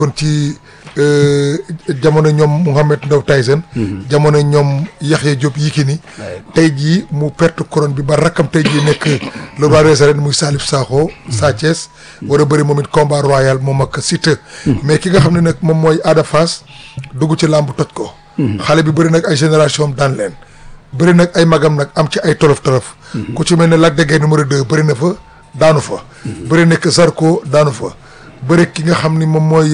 kon ci jamono ñoom Mouhamed Ndao Tyson jamono ñoom Yaxya Diop Yékini tey jii mu perte couronne bi ba rakkam tey jii nekk le roi des arènes muy Salif Sakho Sa Thiès war a bëri moom it combat royal moom ak Siteu mais ki nga xam ne nag moom mooy Ada Fass dugg ci làmb toj ko xale bi bëri nag ay génération am daan leen bëri nag ay magam nag am ci ay tolof tolof ku ci mel ne Lac de Guiers numéro deux bëri na fa daanu fa bëri nekk Zarko daanu fa bëri ki nga xam ni moom mooy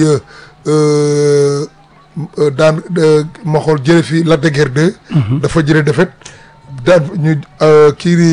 daan ma xool jële fi Lac de Guiers 2 dafa jële defet daan ñu kii di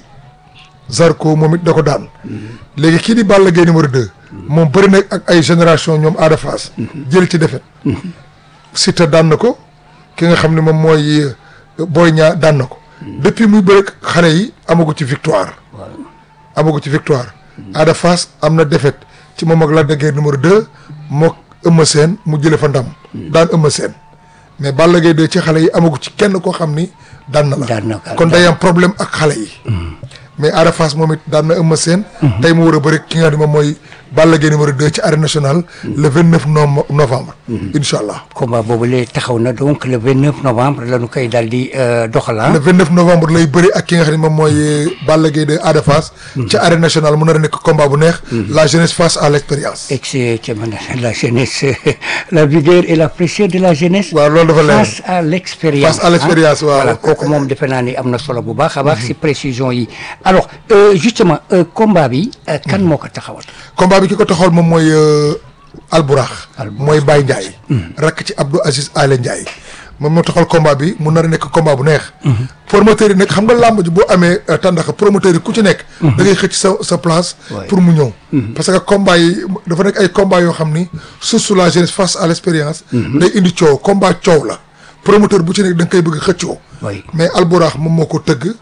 Zarko moom it da ko daan léegi kii di Balla Gaye numéro 2 moom bëri na ak ay génération ñoom Ada Fass jël ci defet Siteu daan na ko ki nga xam ne moom mooy Boy Niang daan na ko depuis muy bëri xale yi amagu ci victoire amagu ci victoire Ada Fass am na defet ci moom ak Lac de Guiers numéro 2 mook Eumeu Sène mu jële fa ndam daan Eumeu Sène mais Balla Gaye 2 ci xale yi amagu ci kenn koo xam ni daan na la kon day am problème ak xale yi mais Ada Fass moom it daan na Eumeu Sène tey mu war a bëri ki nga xam ne moom mooy Balla Gaye numéro 2 ci arène nationale le vingt neuf novembre incha allah combat boobu lee taxaw na donc le vingt neuf novembre la ñu koy daal di doxala le vingt neuf novembre lay bëri ak ki nga xam ne moom mooy Balla Gaye 2 Ada Fass ci arène nationale mu nar a nekk combat bu neex la jeunesse face à l' expérience exactement la jeunesse la vigueur et la fraîcheur de la jeunesse waaw loolu dafa leer face à l' expérience face à l' expérience waaw voilà kooku moom defe naa ni am na solo bu baax a baax si précision yi alors justement combat bi kan moo ko taxawal combat bi ki ko taxawal moom mooy alburax mooy Baye Ndiaye rakk ci Abdou Aziz Ale Ndiaye moom moo taxawal combat bi mu nar a nekk combat bu neex promoteur yi nag xam nga làmb ji boo amee tàndax promoteur yi ku ci nekk da ngay xëcc sa sa place pour mu ñëw parce que combat yi dafa nekk ay combat yoo xam ni surtout la jeunesse face à l' expérience day indi coow combat coow la promoteur bu ci nekk da nga koy bëgg xëccoo mais alburax moom moo ko tëgg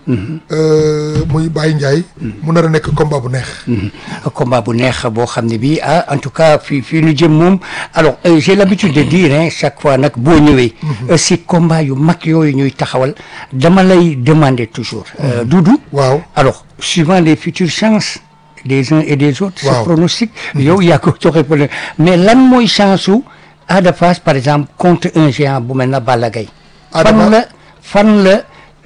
muy Baye Ndiaye mu nar a nekk combat bu neex combat bu neex boo xam ne bii ah en tout cas fii fii ñu jëm moom alors j'ai l'habitude de dire hein chaque fois nag boo ñëwee si combat yu mag yooyu ñuy taxawal dama lay demander toujours Doudou waaw alors suivant les futures chances des uns et des autres ce pronostic yow yaa ko joxe mais lan mooy chance su Ada Fass par exemple contre un géant bu mel na Balla Gaye fan la fan la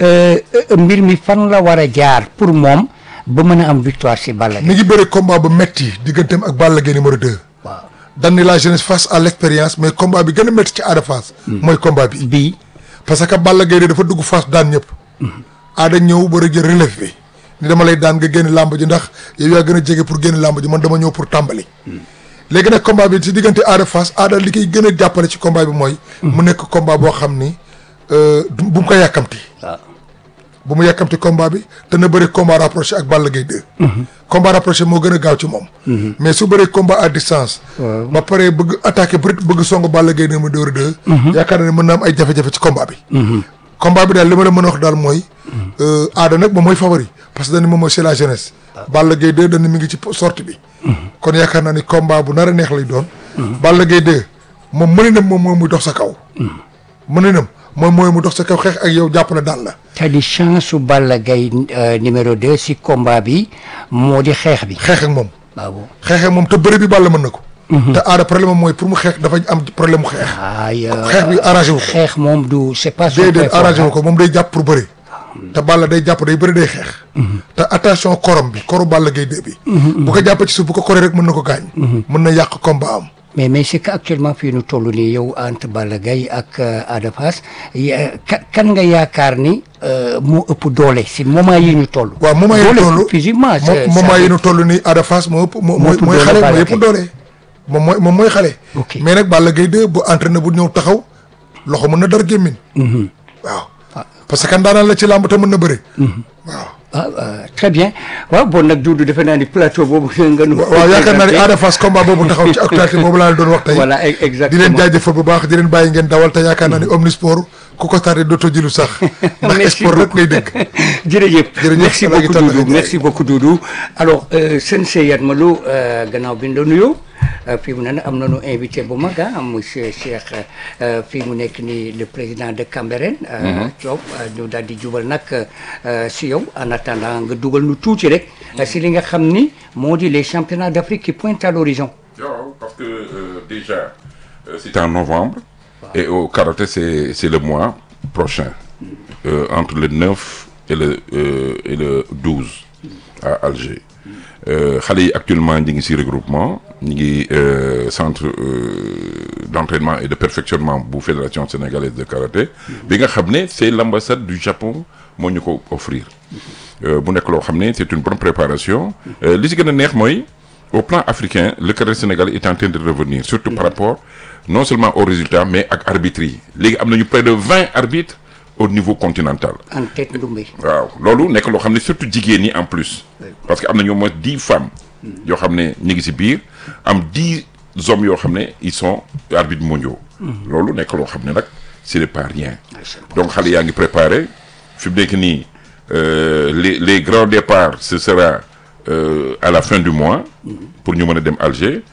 mbir mi fan la war a jaar pour moom ba mën a am victoire si Balla Gaye mi ngi bëri combat bu metti digganteem ak Balla Gaye numéro 2 waaw dan ni la jeunesse face à l' expérience mais combat bi gën a métti ci Ada Fass mooy combat bi bii parce que Balla Gaye dafa dugg Fass daan ñëpp Ada ñëw war a jël relève bi ni dama lay daan nga génn làmb ji ndax yow yaa gën a jege pour génn làmb ji man dama ñëw pour tàmbali léegi nag combat bi ci diggante Ada Fass Ada li koy gën a jàppale ci combat bi mooy mu nekk combat boo xam ni bu mu ko yàkkamti waaw bu mu yàkkamti combat bi te na bëri combat rapproché ak Balla Gaye 2 combat rapproché moo gën a gaaw ci moom mais su bëree combat à distance ba pare bëgg attaqué bëri bëgg song Balla Gaye numéro 2 yaakaar na ne mën na am ay jafe-jafe ci combat bi combat bi daal li ma la mën a wax daal mooy Ada nag moom mooy favori parce que dañu moom mooy c'est la jeunesse Balla Gaye 2 dañu mi ngi ci sortie bi kon yaakaar naa ni combat bu nar a neex lay doon Balla Gaye 2 moom mëninam moom mooy muy dox sa kaw mëninam moom mooy mu dox sa kaw xeex ak yow jàppale daal la c'est-à-dire chance su Balla Gaye numéro 2 si combat bi moo di xeex bi xeex ak moom waaw xeex ak moom te bëri bi Balla mën na ko te Ada problème mooy pour mu xeex dafa am problème mu xeex ay xeex bi arrangé wu ko xeex moom du c'est pas déedéet arrangé wu ko moom day jàpp pour bëri te Balla day jàpp day bëri day xeex te attention korom bi koru Balla Gaye 2 bi bu ko jàppee ci suuf bu ko koree rek mën na ko gaañ mën na yàq combat am mais mais c'est que actuellement fii nu toll nii yow entre Balla Gaye ak Ada Fass kan nga yaakaar ni moo ëpp doole si moment yi ñu toll waaw moment yi ñu toll physiquement moment yi ñu toll nii Ada Fass moo ëpp mooy mooy xale moo yëpp doole moom mooy moom mooy xale mais nag Balla Gaye 2 bu entraîné bu ñëw taxaw loxo mën na dar gémmiñ waaw parce que daanaan la ci làmb te mën na bëre waaw ah très bien waaw bon nag Doudou defe naa ni plateau boobu nga nu waaw yaakaar naa ni Ada Fass combat boobu taxaw ci actualité boobu laa doon wax tey voilà exactement di leen jaajëfal bu baax di leen bàyyi ngeen dawal te yaakaar naa ni Omnisport ku ko tardé dootoo jilu sax ndax sport rek ngay dégg jërëjëf merci Alaaji beaucoup Talla Doudou Ndiaye. merci beaucoup Doudou alors sensei Yatma Lo gannaaw bi ñu la nuyoo fii mu ne nag am nañu invité bu mag ah monsieur Cheikh fii mu nekk nii le président de Cambérène Diop ñu daal di jubal nag si yow en attendant nga dugal nu tuuti rek si li nga xam ni moo di les championnats d'Afrique qui pointent à l'horizon waaw parce que que euh, déjà euh, c'est en novembre et au karaté c'est c'est le mois prochain euh, entre le 9 et le euh, et le 12 à Alger Euh, xale yi actuellement ñi ngi ci regroupement ñi ngi euh, centre euh, d'entraînement et de perfectionnement bu fédération sénégalaise de karaté bi nga xam ne c'est l'ambassade du Japon moo ñu ko offrir Euh, bu nekk loo xam ne c'est une bonne préparation Euh, li ci gën a neex mooy au plan africain le karaté sénégalais est en train de revenir surtout par rapport non seulement aux résultats mais ak arbitres yi léegi am nañu près de vingt arbitres au niveau continental en tête Ndoumbe. waaw loolu nekk loo xam ne surtout jigéen ñi en plus parce que am na ñoo moins dix femmes yoo xam ne ñu ngi ci biir am dix hommes yoo xam ne ils sont arbitres mondiaux loolu nekk loo xam ne nag ce n'est pas rien donc xale yaa ngi préparé fi mu nekk nii euh, les les grands départs ce sera euh, à la fin du mois pour ñu mën a dem Alger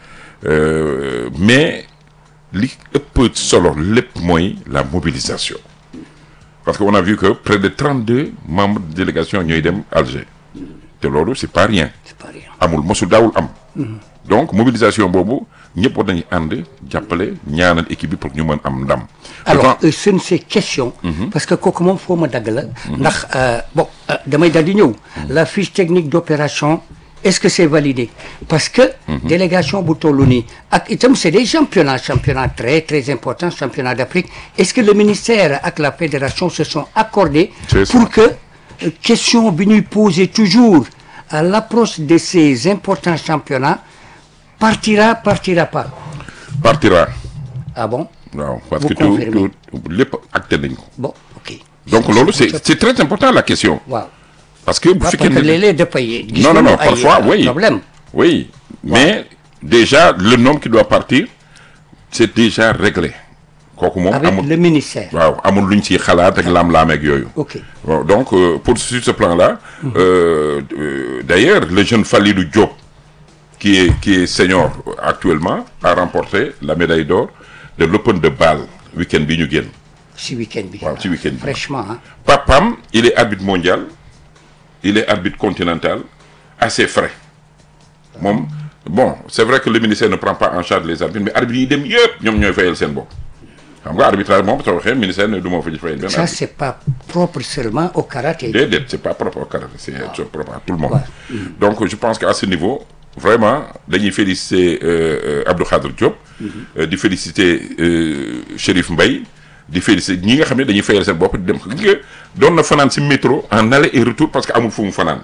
Euh, mais li ëpp solo lépp mooy la mobilisation parce que on a vu que près de 32 membres de délégation ñooy dem Alger te loolu c'est pas rien c'est pas rien. amul mosul daawul am donc mobilisation boobu ñëpp war nañu ànd jàppale ñaanal équipe bi pour ñu mën am ndam alors Pourtant, euh, ce ne c'est question. parce que kooku moom foo ma dagg la. ndax euh, bon euh, damay dal di ñëw. la fiche technique d'opération est-ce que c'est validé parce que. délégation bu toll nii ak itam c'est des championnats championnats très très importants championnats d'Afrique est-ce que le ministère ak la fédération se sont accordés. C'est ça. pour que euh, question bi ñuy poser toujours à l'approche de ces importants championnats partira partira pas partira ah bon waaw parce Vous que tout confirmez. tout lépp acté nañ ko bon ok. donc loolu c'est c'est très important la question waaw. parce que bu waaw fekkee parce que ne léeg-léeg dafay. gis non non nañu non ay, parfois euh, oui problème oui mais déjà le nombre qui doit partir c'est déjà réglé kooku moom avec amul le ministère. waaw amul luñ ciy xalaat ak laam-laam ak yooyu ok Bon, donc euh, pour sur ce plan-là euh, euh, d'ailleurs le jeune Falidou Diop qui est qui est senior actuellement a remporté la médaille d'or de l'Open de Bâle week-end bi ñu génn si week-end bi. waaw ci week-end bi fraîchement ah. papam il est arbitre mondial il est arbitre continental assez frais moom bon c'est vrai que le ministère ne prend pas en charge les arbitres mais arbitres yi dem yëpp ñoom ñooy fayal seen bopp xam nga arbitrage moom soo waxee ministère ne du ma fa fayal benn ça arbitre c'est pas propre seulement au karaté. déedéet c'est pas propre au karaté c'est c'est propre à tout le monde Ouais. donc je pense qu'à ce niveau vraiment dañuy féliciter euh, euh, Abdou Khadre Diop euh, di féliciter euh, Chérif Mbaye di féliciter ñi nga xam ne dañuy fayal seen bopp di dem gis nga doon na fanaan ci métro en aller et retour parce que amul fu mu fanaan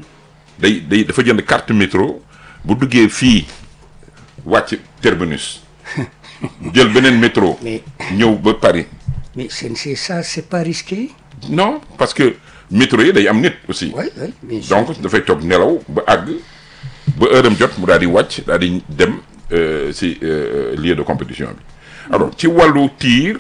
day day dafa jënd carte métro bu duggee fii wàcc terminus jël beneen métro Mais- ñëw ba Paris mais c'est c'est ça c'est pas risqué. non parce que métro yi day am nit aussi oui oui bien sûr. donc dafay toog nelaw ba àgg ba heure am jot mu daal di wàcc daal di dem euh, si euh, lieu de compétition bi alors ci wàllu tir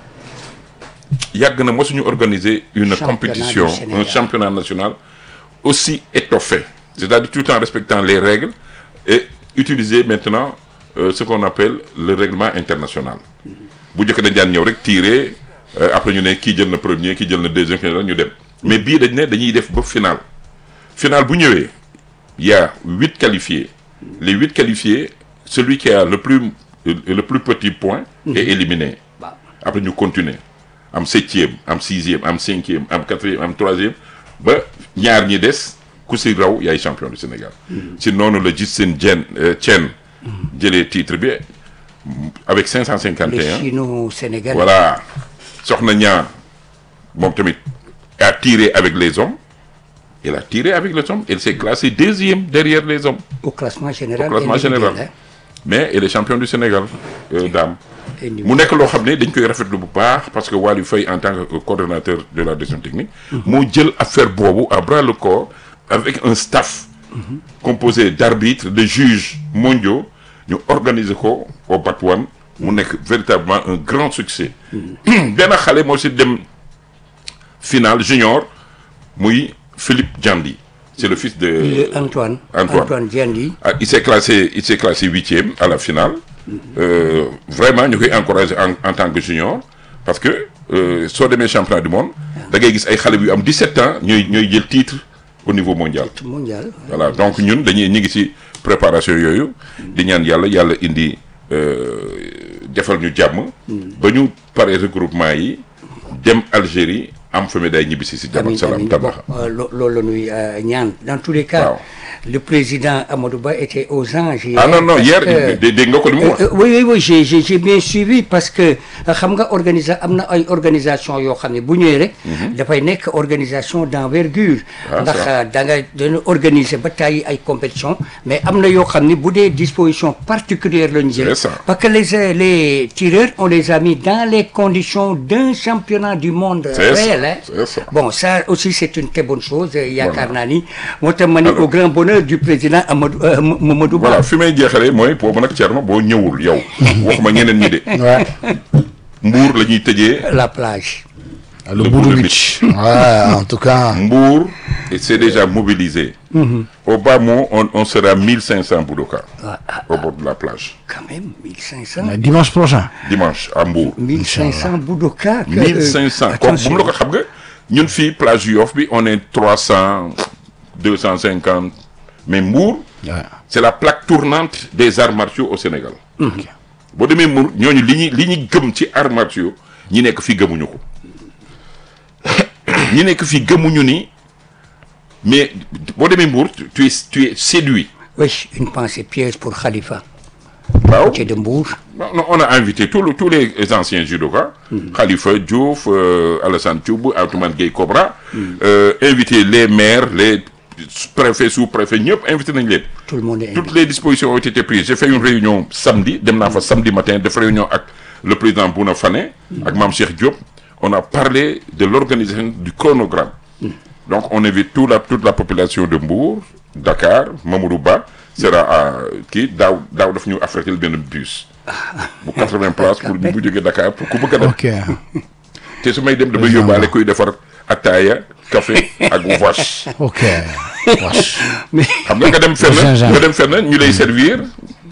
yàgg na mosuñu organiser une Championnat compétition du Sénégal. un championnat national aussi étoffé c'est-à-dire tout en respectant les règles et utiliser maintenant euh, ce qu'on appelle le règlement international bu njëkk dañ daan ñëw rek tirer euh, après ñu ne kii jël na premier kii jël na deuxième kii jël na ñu dem mais bii dañ ne dañuy def ba final final bu ñëwee il y a huit qualifiés les huit qualifiés celui qui a le plus le plus petit point est éliminé Waaw. après ñu continuer am septième am sixième am cinquième am quatrième am troisième ba ñaar ñi des ku si raw yaay champion du Sénégal si noonu la gis seen jen Chen jëlee titre bi avec cinq cent cinquante les et un Chino-Sénégalais. voilà soxna ñaa moom tamit a tiré avec les hommes elle a tiré avec les hommes elle s'est classée deuxième derrière les hommes au classement général. Au classement individuel, général. mais elle est championne du Sénégal euh, dame hein. Individuel. mu nekk loo xam ne dañ koy rafetlu bu baax parce que Waly Faye en tant que coordonnateur de la direction technique moo jël affaire boobu à bras le corps avec un staff composé d'arbitres de juges mondiaux ñu organiser ko au Batouane mu nekk véritablement un grand succès benn xale moo si dem finale junior muy Philippe Diandi c'est le fils de Le Antoine. Antoine. Antoine Diandi. ah, il s'est classé il s'est classé huitième à la finale Euh, vraiment ñu koy encourager en, en tant que junior parce que euh, soo demee championnat du monde da ngay gis ay xale yu am 17 ans ñooy ñooy jël titre au niveau mondial mondial. voilà donc ñun dañuy ñu ngi ci préparation yooyu di ñaan yàlla yàlla indi defal ñu jàmm. ba ñu pare regroupement yi dem Algérie am fa médaille ñibbisi si jàmm ak salaam tabax. loolu la ñuy ñaan dans tous les cas. le président Amadou Ba était aux anges. ah non non hier dégg nga ko li mu wax. oui oui oui j'ai j'ai bien suivi parce que xam nga organisa am na ay organisation yoo xam ne bu ñëwee rek. dafay nekk organisation d'envergure. ndax da nga dañu organiser ba tàyyi ay compétition mais am na yoo xam ne bu dee disposition particulière la ñu jël. parce que les les tireurs on les a mis dans les conditions d'un championnat du monde. réel hein bon ça aussi c'est une très bonne chose. yaakaar naa ni moo tax ma ni au grand bonheur du président Amadou Mamadou Ba. voilà fi may jeexalee mooy boobu nag Thierno boo ñëwul yow. waxuma ñeneen ñi de. Mbour la ñuy tëjee. la plage. le Boudou Beach. ouais, en tout cas. Mbour c'est déjà mobilisé. au bas mot on on sera 1500 Boudoka. au bord de la plage. quand même 1500. Mais dimanche prochain. dimanche à Mbour. 1500 Boudoka. 1500 comme bu mu la ko xam nga ñun fii plage Yoff bi on est 300 250 mais Mbour. Ouais. c'est la plaque tournante des arts martiaux au Sénégal. boo demee Mbour ñooñu li ñuy li ñu gëm ci arts martiaux ñi nekk fii gëmuñu ko ñi nekk fii gëmuñu ni mais boo demee Mbour tu es tu es séduit. oui une pensée piège pour Khalifa. waaw qui est de Mbour. non on a invité tous les tous les anciens judokas. Khalifa Diouf euh, Alassane Thioub Atoumane Gueye Cobra. Euh, invité les maires les préfets sous-préfets ñëpp invité nañ leen. tout le monde est toutes les dispositions ont été prises j'ai fait une réunion samedi dem naa fa samedi matin def réunion ak le président Bouna Fane. ak Mame Cheikh Diop. on a parlé de l'organisation du chronogramme. donc on invite tout la toute la population de Mbour Dakar Mamadou Ba sera à kii daaw daaw daf ñu affrété benn bus. bu 80 places pour bu jógee Dakar pour ku bëgg a dem. ok te su may dem damay yóbbaale kuy defar ataaya café ak vache. ok vache. xam nga nga dem fenn Gingembre. nga dem fenn ñu lay servir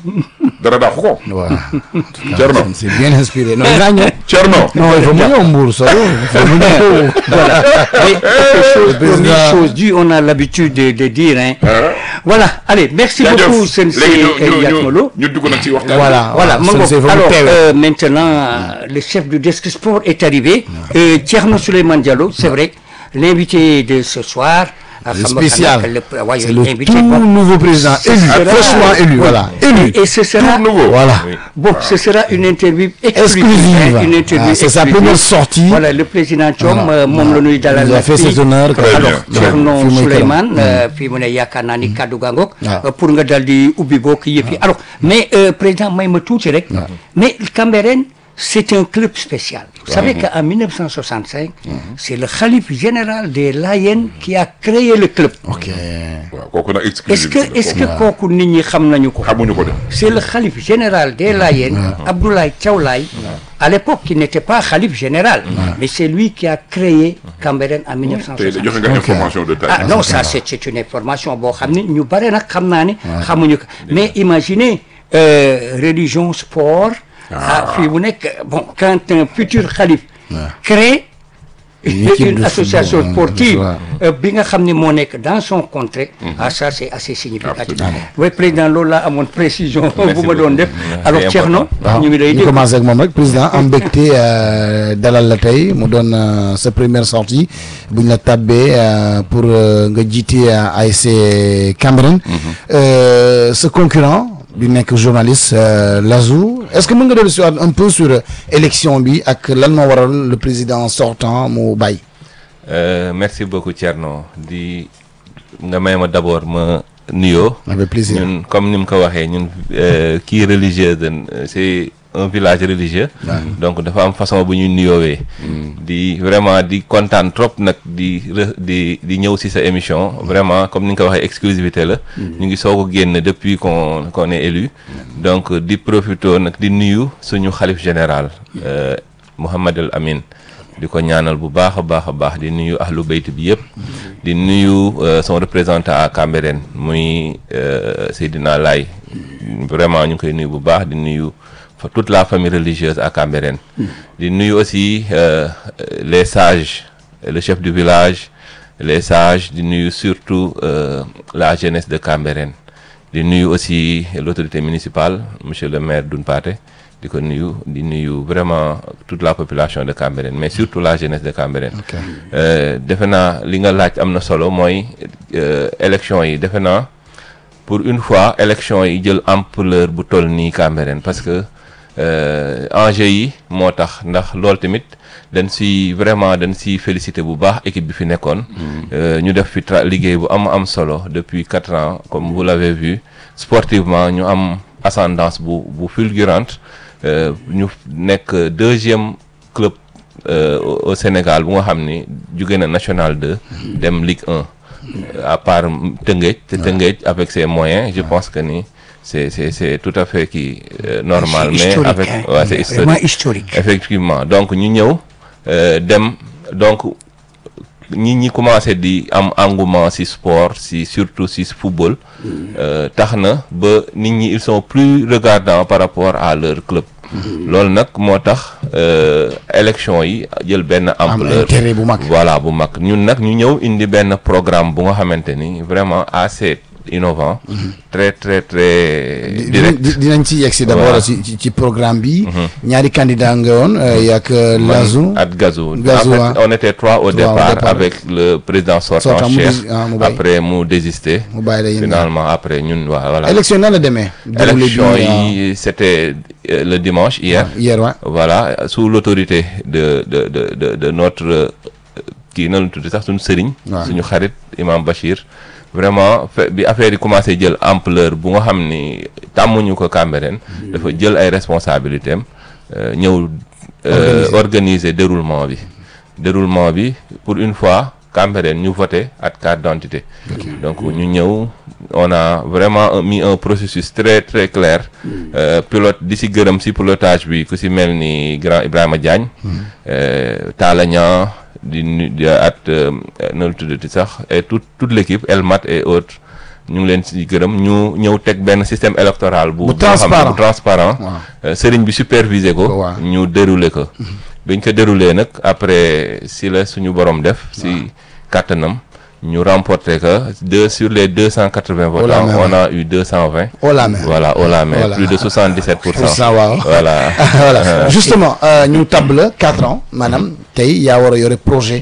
dara daaxu ko. voilà. Thierno c'est bien inspiré non dinaa ñëw. Thierno. non il faut mu ñëw Mbour solo il faut mu ñëw. Voilà. Mais quelque chose, président- première chose due, on a l'habitude de, de dire. Hein. ah. Voilà, allez, merci jaajëf beaucoup, Sensei léegi ñu ñu ñu Yatmolo. ñu dugg nag ci waxtaan. Voilà. Voilà, Mango. Sensei, faut mu Alors, teewee. euh, maintenant, euh, le chef du desk sport est arrivé. Euh, Tierno Suleiman Diallo, c'est vrai, l'invité de ce soir. euh, Le xam nga spécial. xanaa que le- ouais, c'est le invité, tout bon. nouveau président Ce élu sera- fraîchement élu Oui. voilà élu. Et ce sera, Tout nouveau. voilà. Bon, ce sera une interview exclusive. Exclusive. hein, une interview Ah, c'est sa exclusive. première sortie. Voilà, le président Thiom, Voilà. euh, moom la ñuy dalal Il a fait fii. ses honneurs. Très alors bien. Thierno Fii muy këram. Souleymane euh, fii mu ne yaakaar naa ni kaddu gaa ngoog waaw. euh, pour nga dal di ubbi bokk yëpp yi alors mais euh, président may ma tuuti rek mais Cambérène c'est un club spécial vous savez qu'en 1965 c'est le khalife général des Layènes qui a créé le club ok. waaw kooku nag est-ce exclusivité que est-ce que la kooku. kooku nit ñi xam nañu ko xamuñu ko de. c'est le khalife général des Layènes, Abdoulaye Thiaw Laye, à l'époque qui n'était pas khalife général, mais c'est lui qui a créé Cambérène en tey 1960. joxe nga information de taille. Ah non, ça c'est c'est une information boo xam ne ñu bare nag xam naa ne xamuñu ko mais imaginez euh, religion sport ah fii mu nekk bon quand un futur khalife crée Une équipe une de association football, sportive ouais. euh, bi nga xam ne moo nekk dans son contrée ah ça c'est assez significatif Absolument. oui président loolu laa amoon précision bu ma doon def Merci alors beaucoup. Thierno waaw ñu ngi lay ñu déglu commencé ak moom rek président am mbégte euh, dalal la tey mu doon euh, sa première sortie bu ñu la tabbee euh, pour euh, nga jiite euh, ASC Cambérène Euh, sa concurrent bi nekk journaliste euh, Lazou est-ce que mën nga dellu si waat un peu sur euh, élection bi ak lan moo waral le président sortant mu bàyyi Euh, merci beaucoup Thierno di nga may ma d'abord ma nuyoo. avec plaisir ñun comme ni mu ko waxee ñun euh, kii religieux de c'est un village religieux. donc dafa am façon bu ñuy nuyoowee. di vraiment di kontaan trop nag di re- di di ñëw ci sa émission vraiment comme ni nga ko waxee exclusivité la. ñu ngi soog a génn depuis qu'on qu'on est élu. donc di profito nag di nuyu suñu xalif général. euh, Mouhamed El Amin. di ko ñaanal bu baax a baax a baax di nuyu ahlu bayt bi yëpp di nuyu euh, son représentant à Cambérène muy euh, Seydina Laye vraiment ñu ngi koy nuyu bu baax di nuyu fa- toute la famille religieuse à Cambérène di nuyu aussi euh, les sages le chef du village les sages di nuyu surtout euh, la jeunesse de Cambérène di nuyu aussi l'autorité municipale monsieur le maire Doun Pathé di ko nuyu di nuyu vraiment toute la population de Cambérène mais surtout la jeunesse de Cambérène defe naa li nga laaj am na solo mooy élection yi defe naa pour une fois élection yi jël ampleur bu toll nii Cambérène parce que enjeu yi moo tax ndax loolu tamit dañ si vraiment dañ si félicité bu baax équipe bi fi nekkoon ñu def fi liggéey bu am am solo depuis quatre ans comme vous l'avez vu sportivement ñu am ascendance bu bu fulgurante ñu nekk deuxième club au Sénégal bu nga xam ni jóge na National 2 dem Ligue 1 à part Tëngéej te Tëngéej avec ses moyens je pense que ni c'est c'est c'est tout à fait qui normal mais avec ouais, c'est historique. vraiment historique effectivement donc ñu ñëw dem donc ñi ñi commencé di am engouement ci sport ci surtout ci football tax na ba nit ñi ils sont plus regardants par rapport à leur club loolu nag moo tax élection yi jël benn ampleur intérêt bu mag voilà bu mag ñun nag ñu ñëw indi benn programme bu nga xamante ni vraiment assez innovant très très très direct dinañ ci yegg si d'abord ci ci programme bi ñaari candidat nga woon yak Lazou ak Gazou Gazou en fait on était trois au départ avec le président sortant Cheikh après mu désisté mu bàyyi la finalement après ñun waa voilà élection nan la demee élection yi c'était le dimanche hier hier ouais. voilà sous l'autorité de de de de de notre kii na lu tudd sax suñu sëriñ suñu xarit imam Bachir vraiment bi affaire yi commencé jël ampleur bu nga xam ni tàmmuñu ko Cambérène dafa jël ay responsabilités am ñëw organiser déroulement bi déroulement bi pour une fois Cambérène ñu voté ak carte d'identité donc ñu ñëw on a vraiment mis un processus très très clair pilote di si gërëm si pilotage bi ku si mel ni grand Ibrahima Diagne Talla Niang di di at na lu tuddati sax et toute toute l'équipe Elmat et autres ñu ngi leen si gërëm ñu ñëw teg benn système électoral bu transparent bu transparent sëriñ bi superviser ko ñu dérouler ko biñ ko dérouler nag après si la suñu borom def si kàttanam ñu remporté que deux sur les deux cent quatre-vingts votants on a eu deux cent vingt au la main voilà au la main plus de soixante-dix-sept pour cent waaw voilà voilà justement ñu table quatre ans maanaam tey yaa war a yore projet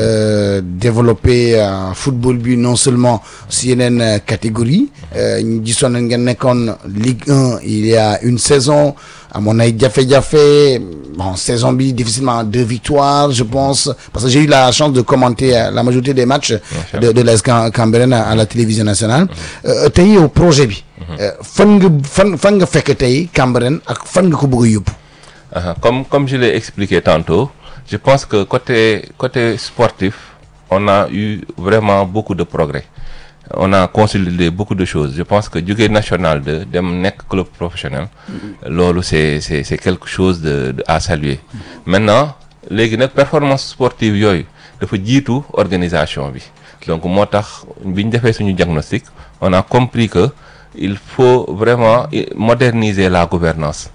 développer football bi non seulement si yeneen catégorie ñu gisoon na ngeen nekkoon Ligue 1 il y a une saison amoon ay jafe-jafe bon saison bi difficilement deux victoires je pense parce que j'ai eu la chance de commenter la majorité des matchs de de l'AS Cambérène à la télévision nationale tey yow projet bi fan nga fan fan nga fekk tey Cambérène ak fan nga ko bëgg a yóbbu comme comme je l'ai expliqué tantôt je pense que côté côté sportif on a eu vraiment beaucoup de progrès on a consolidé beaucoup de choses je pense que jóge national de dem nekk club professionnel loolu c'est c'est c'est quelque chose de, de à saluer maintenant léegi nag performance sportive yooyu dafa jiitu organisation bi donc moo tax bi ñu defee suñu diagnostic on a compris que il faut vraiment moderniser la gouvernance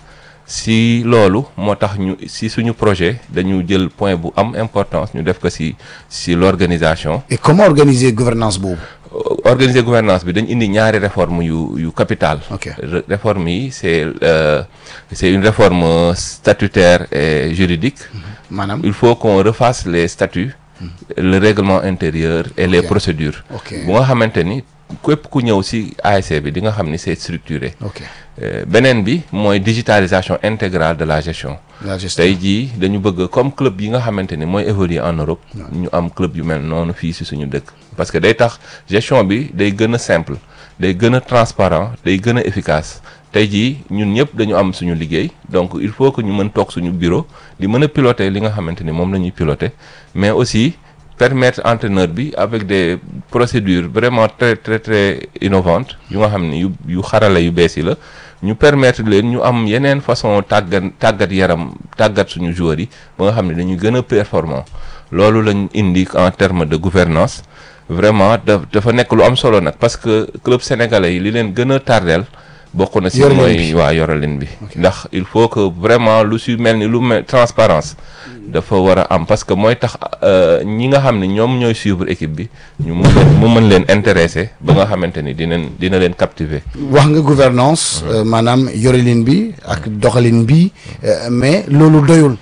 si loolu moo tax ñu si suñu projet dañu jël point bu am importance ñu def ko si si l'organisation et comment organiser gouvernance boobu organiser gouvernance bi dañ indi ñaari réforme yu yu capital Ok. réforme yi c'est euh, c'est une réforme statutaire et juridique maanaam il faut qu'on refasse les statuts le règlement intérieur et les Ok. procédures ok bu nga xamante ni képp ku ñëw ci ASC bi di nga xam ni c'est structuré ok Euh, beneen bi mooy digitalisation intégrale de la gestion la gestion tey jii dañu bëgg comme club yi nga xamante ni mooy évoluer en Europe ñu am club yu mel noonu fii ci suñu dëkk parce que day tax gestion bi day gën a simple day gën a transparent day gën a efficace tey jii ñun ñëpp dañu am suñu liggéey donc il faut que ñu mën toog suñu bureau di mën a piloter li nga xamante ni moom la ñuy piloter mais aussi permettre entraîneur bi avec des procédures vraiment très très très innovantes yu nga xam ni yu yu xarala yu bees yi la ñu permettre leen ñu am yeneen façon tàggat tàggat yaram tàggat suñu joueurs yi ba nga xam ne dañuy gën a performant loolu lañ indi en termes de gouvernance vraiment da dafa nekk lu am solo nag parce que club sénégalais yi li leen gën a tardeel bokk na si Yoralin mooy bi. waa yoralin bi ndax il faut que vraiment lu si mel ni lu mel transparence dafa war a am parce que mooy tax euh, ñi nga xam ne ñoom ñooy suivre équipe bi ñu mun leen mu mën leen intéressé ba nga xamante ni dinañ dina leen captiver wax nga gouvernance euh, maanaam yorelin bi ak doxalin bi euh, mais loolu doyul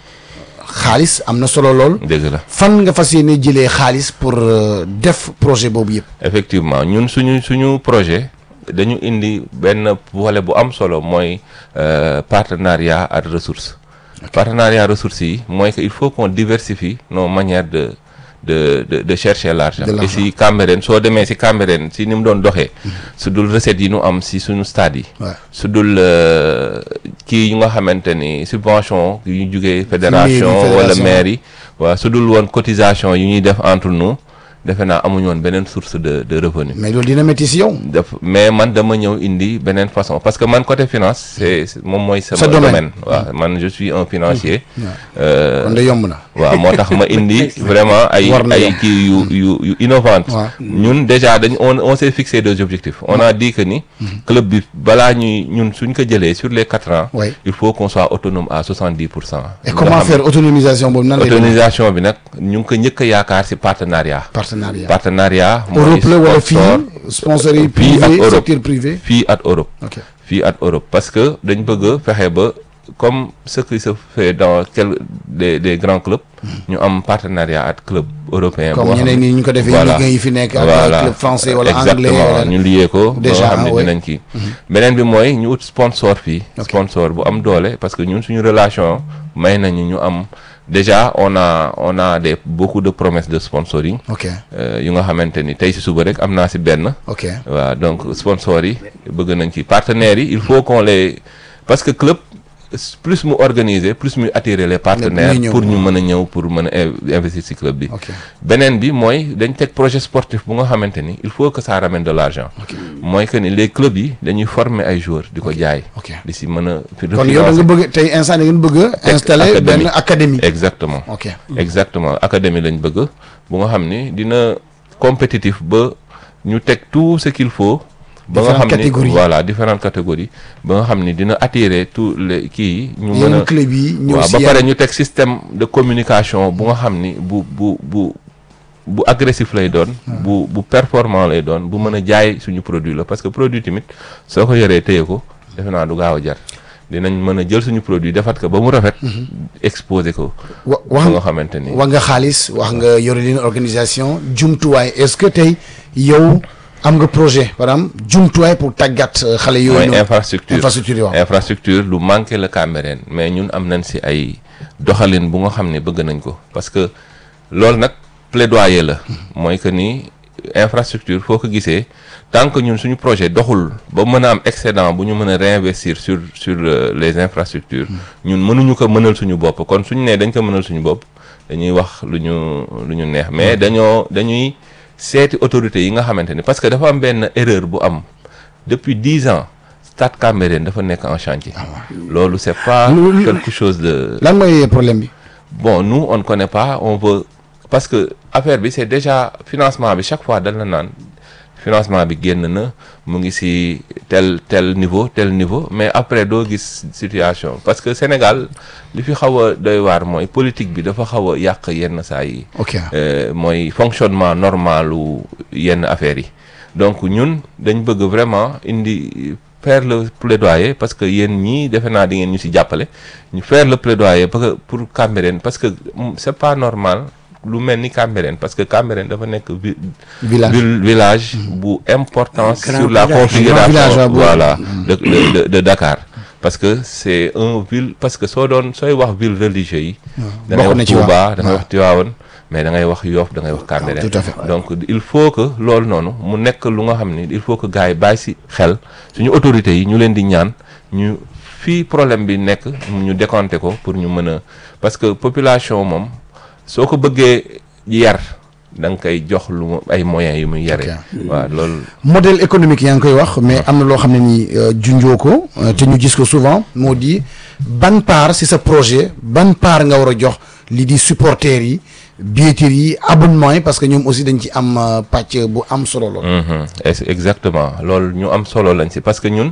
xaalis am na solo lool dëgg la fan nga fas yéene jëlee xaalis pour euh, def projet boobu yëpp effectivement ñun suñu suñu projet dañu indi benn volet bu am solo mooy euh, partenariat ak ressources partenariat ressources yi mooy que il faut qu'on diversifie nos manières de de de de chercher l'argent De et l'argent. si Cambérène soo demee si Cambérène si ni mu doon doxee su dul recettes yi nu am si suñu stade yi Ouais. su dul euh, kii yu nga xamante ni subvention yu ñu jugee fédération Mairie, wala fédération. maire yi waaw su dul woon cotisation yu ñuy def entre nous defe naa amuñu woon beneen source de de revenu mais loolu dina métti si yow def mais man dama ñëw indi beneen façon parce que man côté finance c'est c'est- moom mooy sama Sa domaine. domaine waaw man je suis un financier euh, kon de yomb na waaw moo tax ma indi vraiment ay War na ay yomb. kii yu yu yu innovantes Ouais. ñun déjà dañ on on s'est fixé des objectifs on a dit que ni club bi balaa ñuy ñun suñ ko jëlee sur les quatre ans Ouais. il faut qu'on soit autonome à soixante-dix pour cent et comment faire autonomisation boobu nan lay demee autonomisation bi nag ñu ngi ko njëkk a yaakaar ci partenariat partenariat partenariat mooy Europe la wala fii sponsor sponsor yi Fii ak privé Europe. secteur privé fii ak Europe ok fii ak Europe parce que dañ bëgg a fexe ba comme ce qui se fait dans quel des des grands clubs ñu am partenariat ak club européen comme boo xam ñeneen ne- ñi ñu ko defee voilà. ligue yi fi nekk ak voilà club français wala anglais exactement wala ñu lié ko ba Déjà, nga xam ne ouais. dinañ kii beneen bi mooy ñu ut sponsor fii Ok. sponsor bu am doole parce que ñun suñu relation may nañu ñu am déjà on a on a des beaucoup de promesses de sponsoring ok euh, yu nga xamante ni tey si suba rek am naa si benn ok waaw donc sponsors yi bëgg nañ ci partenaires yi il faut qu'on les parce que club s- plus mu organiser plus muy attirer les partenaires ñuy ñëw. pour ñu mën a ñëw pour mën a in- investir ci club bi ok beneen bi mooy dañ teg projet sportif bu nga xamante ni il faut que ça ramène de l'argent mooy que ni les clubs yi dañuy former ay joueurs di ko jaay ok di si mën a fi- kon yow da nga refinancer. bëgg tey instant da ngeen bëgg a installer académie. benn académie exactement ok exactement académie lañ bëgg bu nga xam ni dina compétitif ba ñu teg tout ce qu'il faut ba nga Différentes xam ni catégories. voilà différentes catégories ba nga xam ni dina attirer tous les kii yi ñu mën yéen a club yi ñëw waaw si ba yéen. pare ñu teg système de communication bu nga xam ni bu bu bu bu agressif lay doon bu bu performant lay doon bu mën a jaay suñu produit la parce que produit tamit soo ko yoree téye ko defe naa du gaaw a jar dinañ mën a jël suñu produit defat ko ba mu rafet exposer ko wa ba wax nga xamante ni wax nga xaalis wax nga yore leen organisation jumtuwaay est-ce que tey yow am nga projet par exemple jumtuwaay pour tàggat euh, xale yooyu mooy noonu infrastructure infrastructure yi waaw infrastructure lu manqué la Cambérène mais ñun am nañ si ay doxalin bu nga xam ne bëgg nañ ko parce que loolu nag plaidoyer la mooy que ni infrastructure foo ko gisee tant que ñun suñu projet doxul ba mën a am excédent bu ñu mën a réinvestir sur sur euh, les infrastructures ñun mënuñu ko mënal suñu bopp kon suñu nee dañ ko mënal suñu bopp dañuy wax lu ñu lu ñu neex mais dañoo dañuy seeti autorités yi nga xamante ni parce que dafa am benn erreur bu am depuis dix ans Stade Cambérène dafa nekk en chantier loolu c'est pas Lu- quelque chose de lan mooy problème bi bon nous on ne connaît pas on veut parce que affaire bi c'est déjà financement bi chaque fois dañ la naan financement bi génn na mu ngi ci tel tel niveau tel niveau mais après doo gis situation parce que Sénégal li fi xaw a doy waar mooy politique bi dafa xaw a yàq yenn saa yi ok euh, mooy fonctionnement normalu yenn affaires yi donc ñun dañ bëgg vraiment indi faire le plaidoyer parce que yéen ñii defe naa di ngeen ñu ci jàppale ñu faire le plaidoyer parce que pour Cambérène parce que mm, c'est pas normal lu mel ni Cambérène parce que Cambérène dafa nekk vi- village ville village bu importance Grand sur la village. configuration Grand village, waaw, boobu. voilà de, de, de, de Dakar parce que c'est un ville parce que soo doon sooy wax ville religieux yi da ngay Bokk na wax ci waaw. Touba da ngay waaw. wax Tivaouane mais da ngay wax Yoff da ngay wax Cambérène tout à fait. donc il faut que loolu noonu mu nekk lu nga xam ni il faut que gars yi bàyyi ci xel suñu autorités yi ñu leen di ñaan ñu fii problème bi nekk ñu décompter ko pour ñu mën a parce que population moom soo ko bëggee yar da nga koy jox lu mu ay moyens yu muy yare waaw loolu modèle économique yaa ngi koy wax mais am na loo xam ne ni euh, junjoo ko euh, te ñu gis ko souvent moo di ban part ci sa projet ban part nga war a jox li di supporters yi billetterie yi abonnement yi parce que ñoom aussi dañ ci am euh, pàcc bu am solo lool. Mhm, es- exactement loolu ñu am solo lañ ci parce que ñun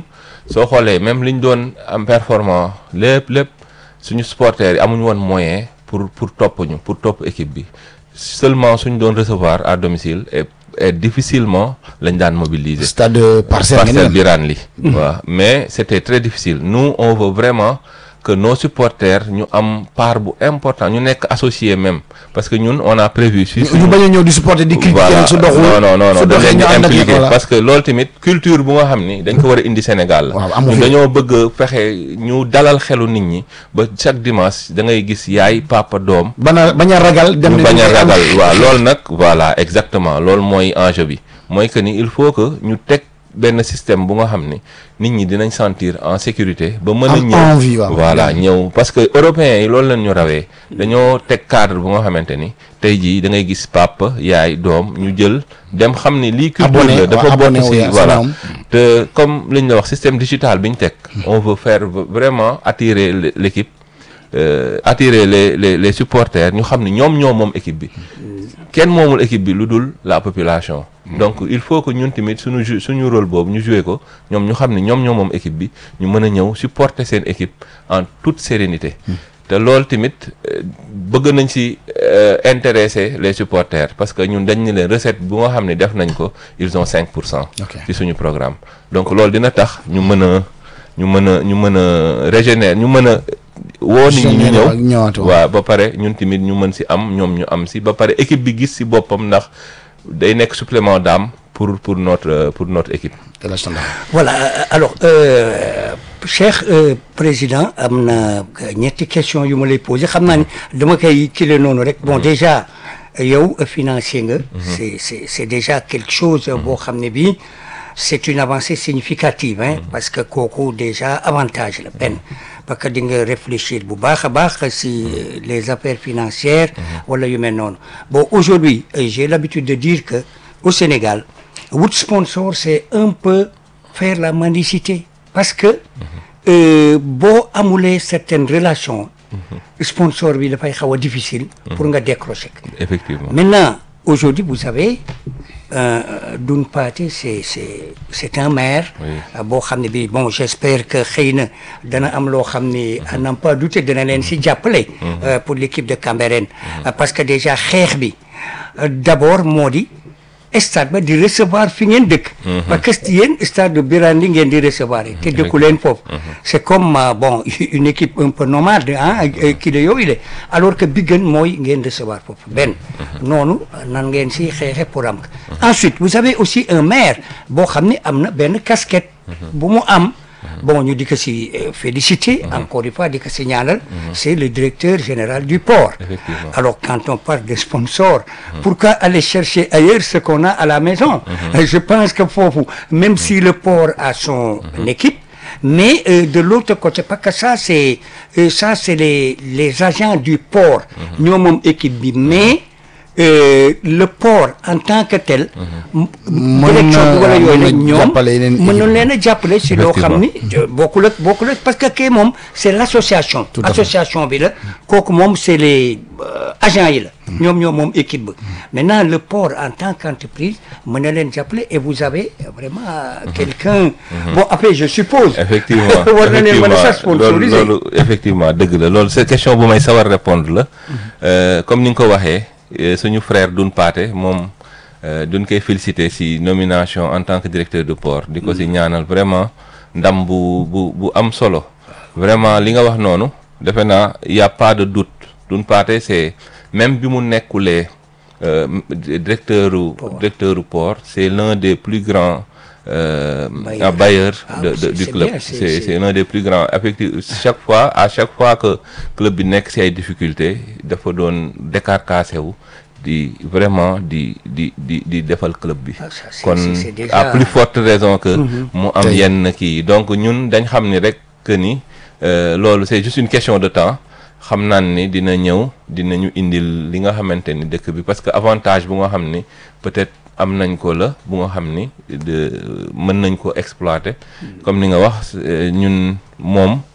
soo xoolee même li ñu doon am performant lépp lépp suñu supporters yi amuñu woon moyen pour pour topp ñu pour topp équipe bi seulement suñu doon recevoir à domicile et et difficilement lañ daan mobiliser. stade parcelle parcelle Birane li waaw mais c'était très difficile nous on veut vraiment que nos supporters ñu am part bu important ñu nekk associé même parce que ñun on a prévu si ñu bañ a ñëw di supporter di critiquer su doxul non non non su dañ doxee leen ñu di ànd ak impliqué voilà. parce que loolu tamit culture bu nga xam ni dañ ko war a indi Sénégal la Waaw, amu ñun fi. dañoo bëgg a fexe ñu dalal xelu nit ñi ba chaque dimanche da ngay gis yaay papa doom bañ a bañ a ragal dem ñu ne bañ a dañ koy am. ragal waaw loolu nag voilà exactement loolu mooy enjeu bi mooy que ni il faut que ñu teg benn système bu nga xam ni nit ñi dinañ sentir en sécurité ba mën a Am ñëw envie, waaw. voilà ñëw parce que européens yi loolu lañ ñu rawee dañoo teg cadre bu nga xamante ni tey jii da ngay gis papa yaay doom ñu jël dem xam ni lii culture Abonné, la dafa waaw, abonné bokk wu si ya, voilà sama te comme li ñu la wax système digital bi ñu teg on veut faire vraiment attirer l- l'équipe euh, attirer les les les supporters ñu xam ni ñoom ñoo moom équipe bi kenn moomul équipe bi lu dul la population. donc il faut que ñun tamit suñu ju suñu rôle boobu ñu jouer ko ñoom ñu xam ni ñoom ñoo moom équipe bi ñu mën a ñëw supporter seen équipe en toute sérénité. te loolu tamit euh, bëgg nañ ci euh, intéresser les supporters parce que ñun dañ ni leen recette bu nga xam ne def nañ ko ils ont 5 pour cent. Ok. ci suñu programme donc loolu dina tax ñu mën a ñu mën a ñu mën a régénérer ñu mën a woo nit ñi ñu Régénérer ak ñëw ñëwaat, waaw. waaw ba pare ñun tamit ñu mën si am ñoom ñu am si ba pare équipe bi gis si boppam ndax day nekk supplément d'âme pour pour notre pour notre équipe de la standard. Voilà, euh, alors, euh, cher euh, président, am na ñetti question yu ma lay posé xam naa ni dama koy kile noonu rek bon déjà yow euh, financier nga. c'est c'est c'est déjà quelque chose boo xam ne bii c'est une avancée significative hein, parce que kooku déjà avantage la benn parce que di nga réfléchir bu baax a baax si euh, les affaires financières wala yu mel noonu bon aujourd'hui euh, j'ai l'habitude de dire que au Sénégal wut sponsor c'est un peu faire la mendicité parce que euh, boo amulee certaines relations sponsor bi dafay xaw a difficile pour nga décrocher effectivement maintenant aujourd'hui vous savez euh, Doun Pathé c'est c'est c'est un maire Oui. euh, boo xam ne bi bon j'espère que xëy na dana am loo xam ni à n'en pas douter dana leen si jàppale euh, pour l'équipe de Cambérène Euh, parce que déjà xeex bi euh, d'abord moo di stade ba di recevoir fi ngeen dëkk parce que yéen stade de Birane li ngeen di recevoir yi te dëkku leen foofu c'est comme euh, bon une équipe un peu nomade ah kii la yooyu la alors que bi gën mooy ngeen recevoir foofu benn noonu nan ngeen si xeexe pour am ensuite vous avez aussi un maire boo xam ne am na benn casquette bu mu am bon ñu di ko si euh, féliciter encore une fois di ko si ñaanal c'est le directeur général du port Effectivement. alors quand on parle de sponsors pourquoi aller chercher ailleurs ce qu'on a à la maison Euh, je pense que foofu même si le port a son équipe mais euh, de l'autre côté parce que ça c'est euh, ça c'est les les agents du port ñoo moom équipe bi mais euh, le port en tant que tel m- Mën direction bi na- wala yooyu mën nag na ñoom jàppale yeneen mën na équipe. leen a jàppale si loo xam ni euh, bokkul ak bokkul ak parce que kii moom c'est l'association Tout à fait. association bi la kooku moom c'est les euh, agents yi la ñoom ñoo moom équipe ba maintenant le port en tant qu'entreprise mën na leen jàppale et vous avez vraiment quelqu'un bon après je suppose effectivement war na leen mën a sax effectivement loolu sponsoriser loolu effectivement dëgg la loolu c'est question bu may sawar répondre la Euh, comme ni nga ko waxee euh, suñu frère Doun Pathé moom euh, duñ koy féliciter ci nomination en tant que directeur de port di ko ci ñaanal vraiment ndam bu bu bu am solo vraiment li nga wax noonu defe naa y a pas de doute Doun Pathé c'est même bi mu nekkulee euh, directeur u directeur u port c'est l'un des plus grands euh, Bailleurs. bailleurs Ah, de, de- c'est- du c'est club bien, c'est- c'est c'est- c'est l'un des plus grands effectivement chaque fois à chaque fois que club bi nekk ci ay difficultés dafa doon décarcassé wu di vraiment di di di di defal club bi Ah, ça, c'est- kon c'est- c'est déjà- à plus forte raison que mu am Tey. yenn kii donc ñun dañ xam ni rek que ni euh, loolu c'est juste une question de temps xam naan ni dina ñëw dinañu indil li nga xamante ni dëkk bi parce que avantage bu nga xam ni peut-être am nañ ko la bu nga xam ni de mën nañ ko exploiter comme ni nga wax euh, ñun moom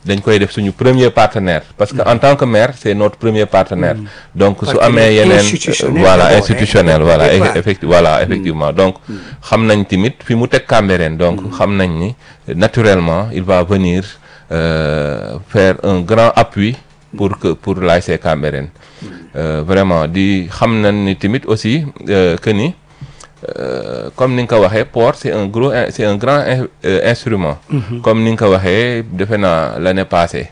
dañ koy def suñu premier partenaire parce que en tant que maire c'est notre premier partenaire donc su Partenaire amee yeneen institutionnel voilà d'abord, hein, institutionnel au voilà départ. effecti voilà effectivement donc xam nañ tamit fi mu teg Cambérène donc xam nañ ni naturellement il va venir euh, faire un grand appui pour que pour l'ASC Cambérène Euh, vraiment di xam nañ ni tamit aussi euh, que ni euh, comme ni nga ko waxee port c'est un gros in- c'est un grand in- euh, instrument comme ni nga ko waxee defe naa l'année passée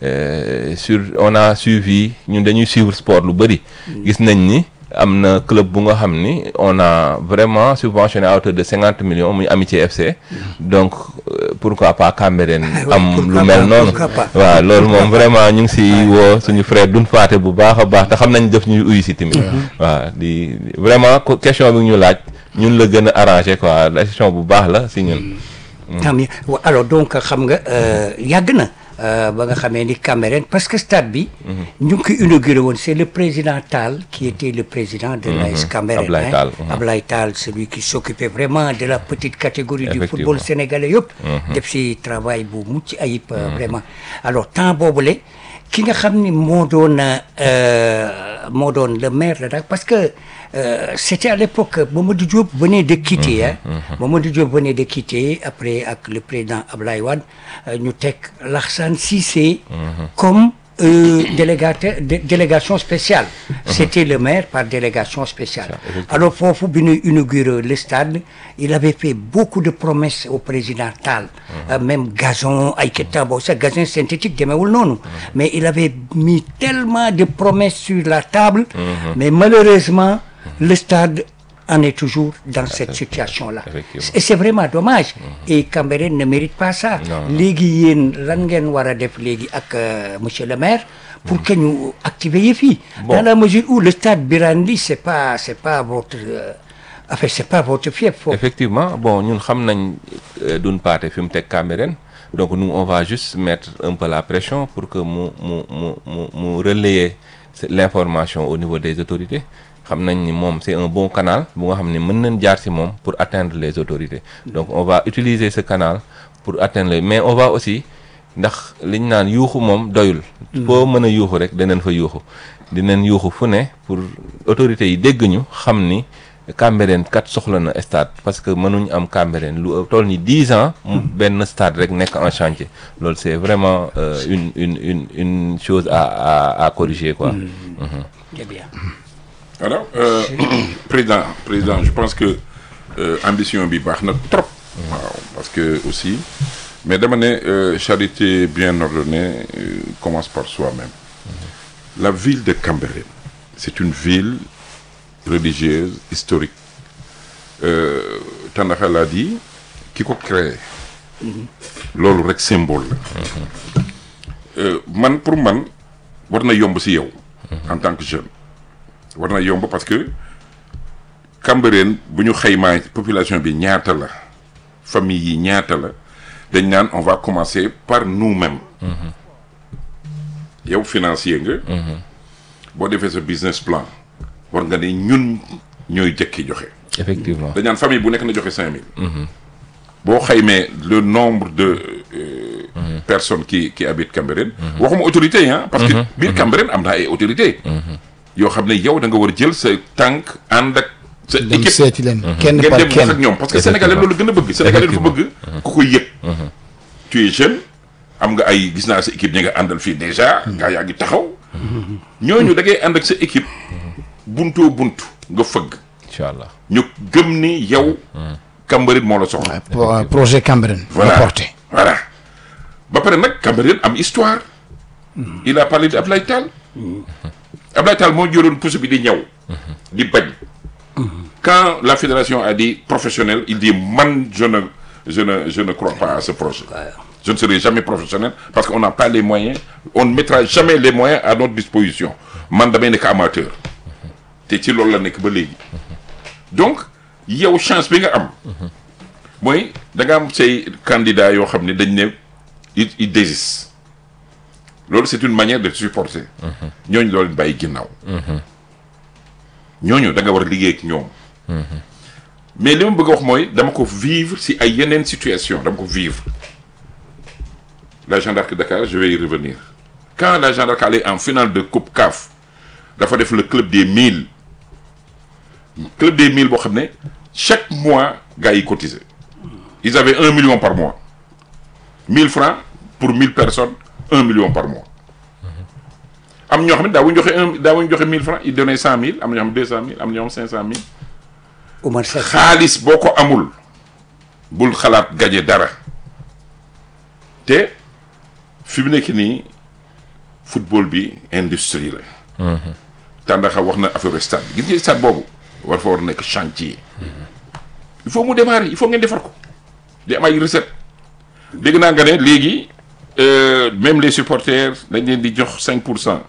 euh, sur on a suivi ñun dañuy suivre sport lu bëri gis nañ ni am na club bu nga xam ni on a vraiment subventionné à hauteur de cinquante millions muy Amitié FC donc euh, pourquoi pas Cambérène Ah ouais, am lu pourquoi mel pas, noonu pourquoi pas. waaw loolu moom vraiment ñu ngi si woo suñu frère duñ faate bu baax a baax te xam nañ def ñu uyu si tamit waaw di vraiment ko- question bi ñu laaj ñun la gën a arrangé quoi la question bu baax la si ñun tant mieux Wa- alors donc xam nga euh, yàgg na euh, ba nga xamee ni Cambérène parce que stade bi ñu ngi ko inauguré woon c'est le président Tall qui était le président de l'AS Cambérène Ablaye hein. Tall, mhm. Ablaye Tall celui qui s'occupait vraiment de la petite catégorie du Effectivement. football sénégalais yëpp def si travail bu mucc ayib euh, vraiment alors temps boobule ki nga xam ni moo doon euh, moo doon le maire de Dakar parce que euh, c'était à l'époque Mamadou Diop venait de quitter hein Mamadou Diop venait de quitter après ak le président Ablaye Wade euh, ñu teg Lassane Cissé comme euh, délégataire dé- délégation spéciale c'était le maire par délégation spéciale alors foofu bi ñu inauguré le stade il avait fait beaucoup de promesses au président Tall Euh, même gazon ay kettan boobu sax gazon synthétique demeewul noonu mais il avait mis tellement de promesses sur la table mais malheureusement le stade en est toujours dans cette situation-là effectivement. et c'est vraiment dommage et Cambérène ne mérite pas ça léegi yéen lan ngeen war a def léegi ak euh, monsieur le maire pour que ñu activer yëf yi dans la mesure où le stade Birane Ly c'est pas c'est pas votre euh, enfin c'est pas votre fief foofu effectivement bon ñun xam nañ euh, duñ paate fi mu teg Cambérène donc nous on va juste mettre un peu la pression pour que mu mu mu mu mu relayer ce- l'information au niveau des autorités xam nañ ni moom c'est un bon canal bu nga xam ne mën nañ jaar ci moom pour atteindre les autorités donc on va utiliser ce canal pour atteindre les mais on va aussi ndax liñ naan yuuxu moom doyul foo mën a yuuxu rek danañ fa yuuxu dinañ yuuxu fu ne pour autorités yi dégg ñu xam ni Cambérène kat soxla na stade parce que mënuñ am Cambérène lu toll ni dix ans mu benn stade rek nekk en chantier loolu c'est vraiment euh, une une une une chose à à à corriger quoi. Très bien. alors euh, président président je pense que euh, ambition bi baax na trop. waaw parce que aussi mais dama ne euh, charité bien ordonnée euh, commence par soi-même. la ville de Cambérène c'est une ville religieuse historique euh, Tandakha l'a dit ki ko créé loolu rek symbole la Euh, man pour man war na yomb ci yow en tant que jeune war na yomb parce que Cambérène bu ñu xaymaa population bi ñaata la famille yi ñaata la dañ naan on va commencer par nous-mêmes yow financier nga boo defee sa business plan war nga ne ñun ñooy jëkki joxe effectivement dañ naan famille bu nekk na joxe cinq mille boo xaymee le nombre de euh, personnes qui qui habitent Cambérène waxuma autorité yi ah parce que biir Cambérène am na ay autorité yoo xam ne yow da nga war a jël sa tànk ànd ak sa dem équipe seeti leen kenn ngeen par dem wax ak kenn ñoom parce que sénégalais loolu gën a bëgg sénégalais dafa bëgg ku koy yëg tu es jeune am nga ay gis naa sa équipe ñi nga àndal fii déjà gaa yaa ngi taxaw ñooñu da ngay ànd ak sa équipe buntoo bunt nga fëgg incha allah ñu gëm ni yow Cambérène moo la soxla Pro- projet Cambérène voilà la porté voilà ba pare nag Cambérène am histoire il a parlé de Ablaye Tall Ablaye Tall moo jëloon pousse bi di ñëw di bañ quand la fédération a dit professionnel il dit man je ne je ne je ne crois pas à ce projet je ne serai jamais professionnel parce qu'on n'a pas les moyens on ne mettra jamais les moyens à notre disposition man damay nekk amateur te ci loolu la nekk ba léegi donc yow chance bi nga am mooy da nga am say candidats yoo xam ne dañ ne il il désiste loolu c'est une manière de supporter ñooñu doo leen bàyyi ginnaaw ñooñu da nga war a liggéey ak ñoom mais li ma bëgg a wax mooy dama ko vivre si ay yeneen situation dama ko vivre la Jeanne d'Arc de Dakar je vais y revenir quand la Jeanne d'Arc allait en finale de coupe CAF dafa def le club des mille club des mille boo xam ne chaque mois gars yi cotisaient ils avaient un million par mois mille francs pour mille personnes un million par mois am ñoo xam ne daawuñu joxe un daawuñu joxe mille francs ils donnaient cent mille am na ñoo xam deux cent mille am na ñoo xam cinq cent mille Oumar Seck xaalis boo ko amul bul xalaat gaje dara te fi mu nekk nii football bi industrie la. Tàndaxa wax na affaire stade bi gis nga stade boobu war fa war nekk chantier. il faut mu démarrer il faut ngeen defar ko di am ay recette dégg naa nga ne léegi euh, même les supporters dañ leen di jox cinq pour cent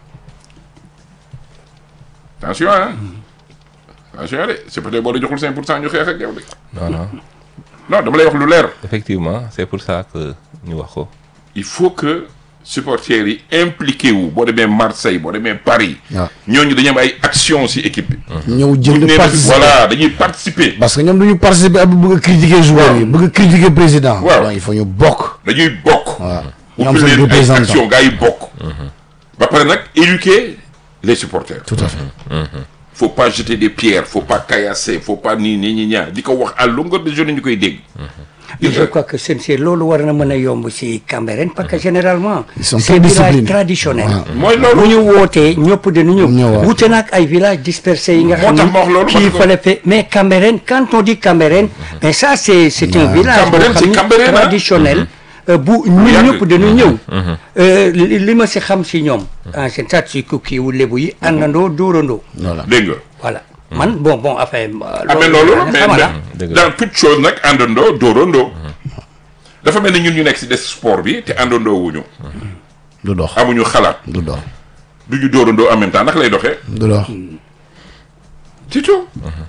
attention ah. attention de supporter boo la joxul cinq pour cent ñu xeex ak yow de. non non non dama lay wax lu leer. effectivement c'est pour ça que ñu wax ko il faut que supporters yi impliqué wu boo demee Marseille boo demee Paris. waaw ñooñu dañu am ay action ci équipe bi. ñëw bu ñu jënd nee participer voilà dañuy participer. parce que ñoom duñu participer ak bëgg a critiquer joueur yi bëgg a critiquer président Waaw. donc il faut ñu bokk dañuy bokk. waaw bu ñoom fi seen leen ay représentant action gars yi bokk. ba pare nag éduquer les supporters. tout à fait faut pas jeter des pierres faut pas caillasser faut pas nii nii ñi ñaa di ko wax à longueur de journée ñu koy dégg. Mais je crois que sincère loolu war na mën a yomb si Cambérène parce que généralement Ils sont c'est très village disciplinés. traditionnel Waaw. mooy bu loolu. ñu wootee ñëpp dañu ñëw Ñëwaat. wute nag ay villages dispersés yi nga Moo xam tax ma wax loolu, kii parce que- fale fe mais Cambérène quand on dit Cambérène mais ça c'est c'est un village boo Cambérène, xam c'est ni Cambérène, hein. traditionnel euh, bu ñun yàgg. ñëpp dañu ñëw Euh, li li ma si xam si ñoom en général si kukki wu lébu yi àndandoo dóorandoo voilà dégg nga. voilà man bon bon enfin ah mais loolu la mais xamala mais dëgg la. dans toute chose nag àndandoo dóorandoo. dafa mel ni ñun ñu nekk ci des sport bi te àndandoo wuñu du dox amuñu xalaat du dox du ñu dóorandoo en même temps naka lay doxee. du dox c'est tout.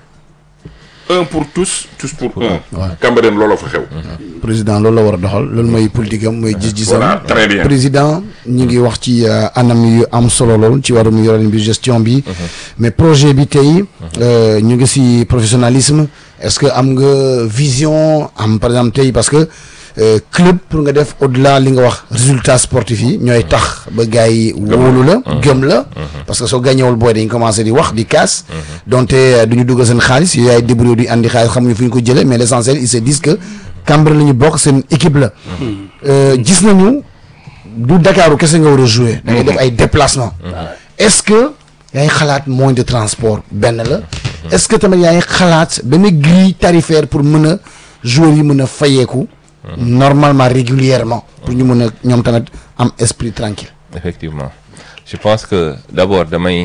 un pour tous tous pour un. Ouais. Cambérène looloo fa xew. président loolu la war a doxal loolu mooy politique am mooy gis-gisam Voilà, très bien. président ñu ngi wax ci euh, anam yu am solo lool ci wàllum yoreen bi gestion bi mais projet bi tey euh, ñu ngi si professionnalisme est-ce que am nga vision am par exemple tey parce que euh, club pour nga def au-delà li nga wax résultat sportif yi ñooy tax ba gars yi wóolu la gëm la parce que soo gàññewul booy dañ commencé di wax di kaas donte euh, du ñu dugg seen xaalis yooyu ay débrouillé di andi xaalis xamuñu fu ñu ko jëlee mais l'essentiel ils se disent que Cambérène la ñu bokk seen équipe la Euh, gis nañu du Dakar kese nga war a jouer da ngay def ay déplacement est-ce que yaa ngi xalaat moyen de transport benn la est-ce que tamit yaa ngi xalaat benn grille tarifaire pour mën a joueurs yi mën a fayeeku normalement régulièrement pour ñu mën a ñoom tamit am esprit tranquille effectivement je pense que d'abord damay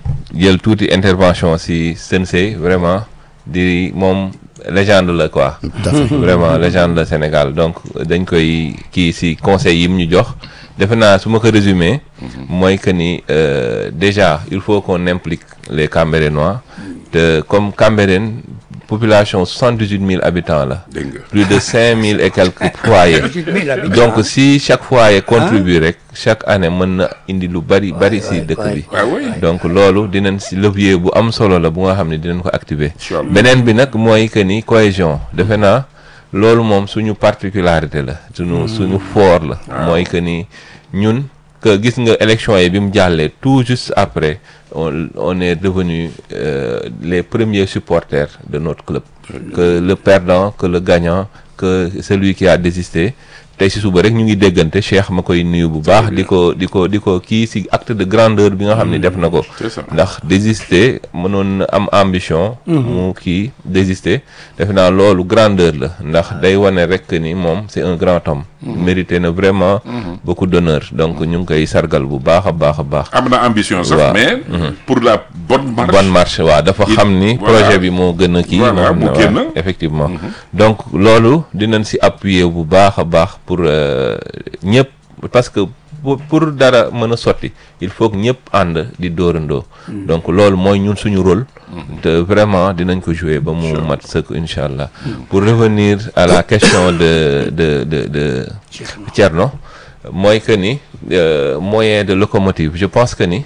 jël tuuti intervention si Sensei vraiment di moom légende la quoi tout à fait vraiment légende la Sénégal donc dañ koy kii si conseil yi mu ñu jox defe naa su ma ko résumé mooy que ni euh, déjà il faut qu'on implique les Cambérénois te comme Cambérène population soixante-dix-huit mille habitants la dégg nga. plus de cinq mille et quelques foyers donc si chaque foyer contribue rek chaque année mën na indi lu bari bari si dëkk bi ah oui. donc loolu dinañ si levier bu am solo la bu nga xam ne dinañ ko activer Inch'Allah. beneen bi nag mooy que ni cohésion defe naa loolu moom suñu particularité la suñu suñu fort la mooy que ni ñun que gis nga élection yi bi mu jàllee tout juste après on on est devenu euh, les premiers supporters de notre club que le perdant que le gagnant que celui qui a désisté tey si suba rek ñu ngi déggante Cheikh ma koy nuyu bu baax di ko di ko di ko kii si acte de grandeur bi nga xam ne def na ko c'est ça. ndax désister mënoon na am ambition mu kii désister defe naa loolu grandeur la ndax day wane rek ni moom c'est un grand homme mérité na vraiment beaucoup d'honneur donc ñu ngi koy sargal bu baax a baax a baax am na ambition sax Waaw. mais. pour la bonne marche. bonne marche waaw dafa Il- xam ni voilà. projet bi moo gën a kii Voilà, moo mu xam ne génn. waaw, effectivement donc loolu dinañ si appuyer bu baax a baax pour euh, ñëpp parce que pour pour dara mën a sotti il faut que ñëpp ànd di dóorandoo donc loolu mooy ñun suñu rôle te vraiment dinañ ko jouer ba mu mat sëkk incha allah pour revenir à la question de de de de Thierno mooy que ni euh, moyen de locomotive je pense que ni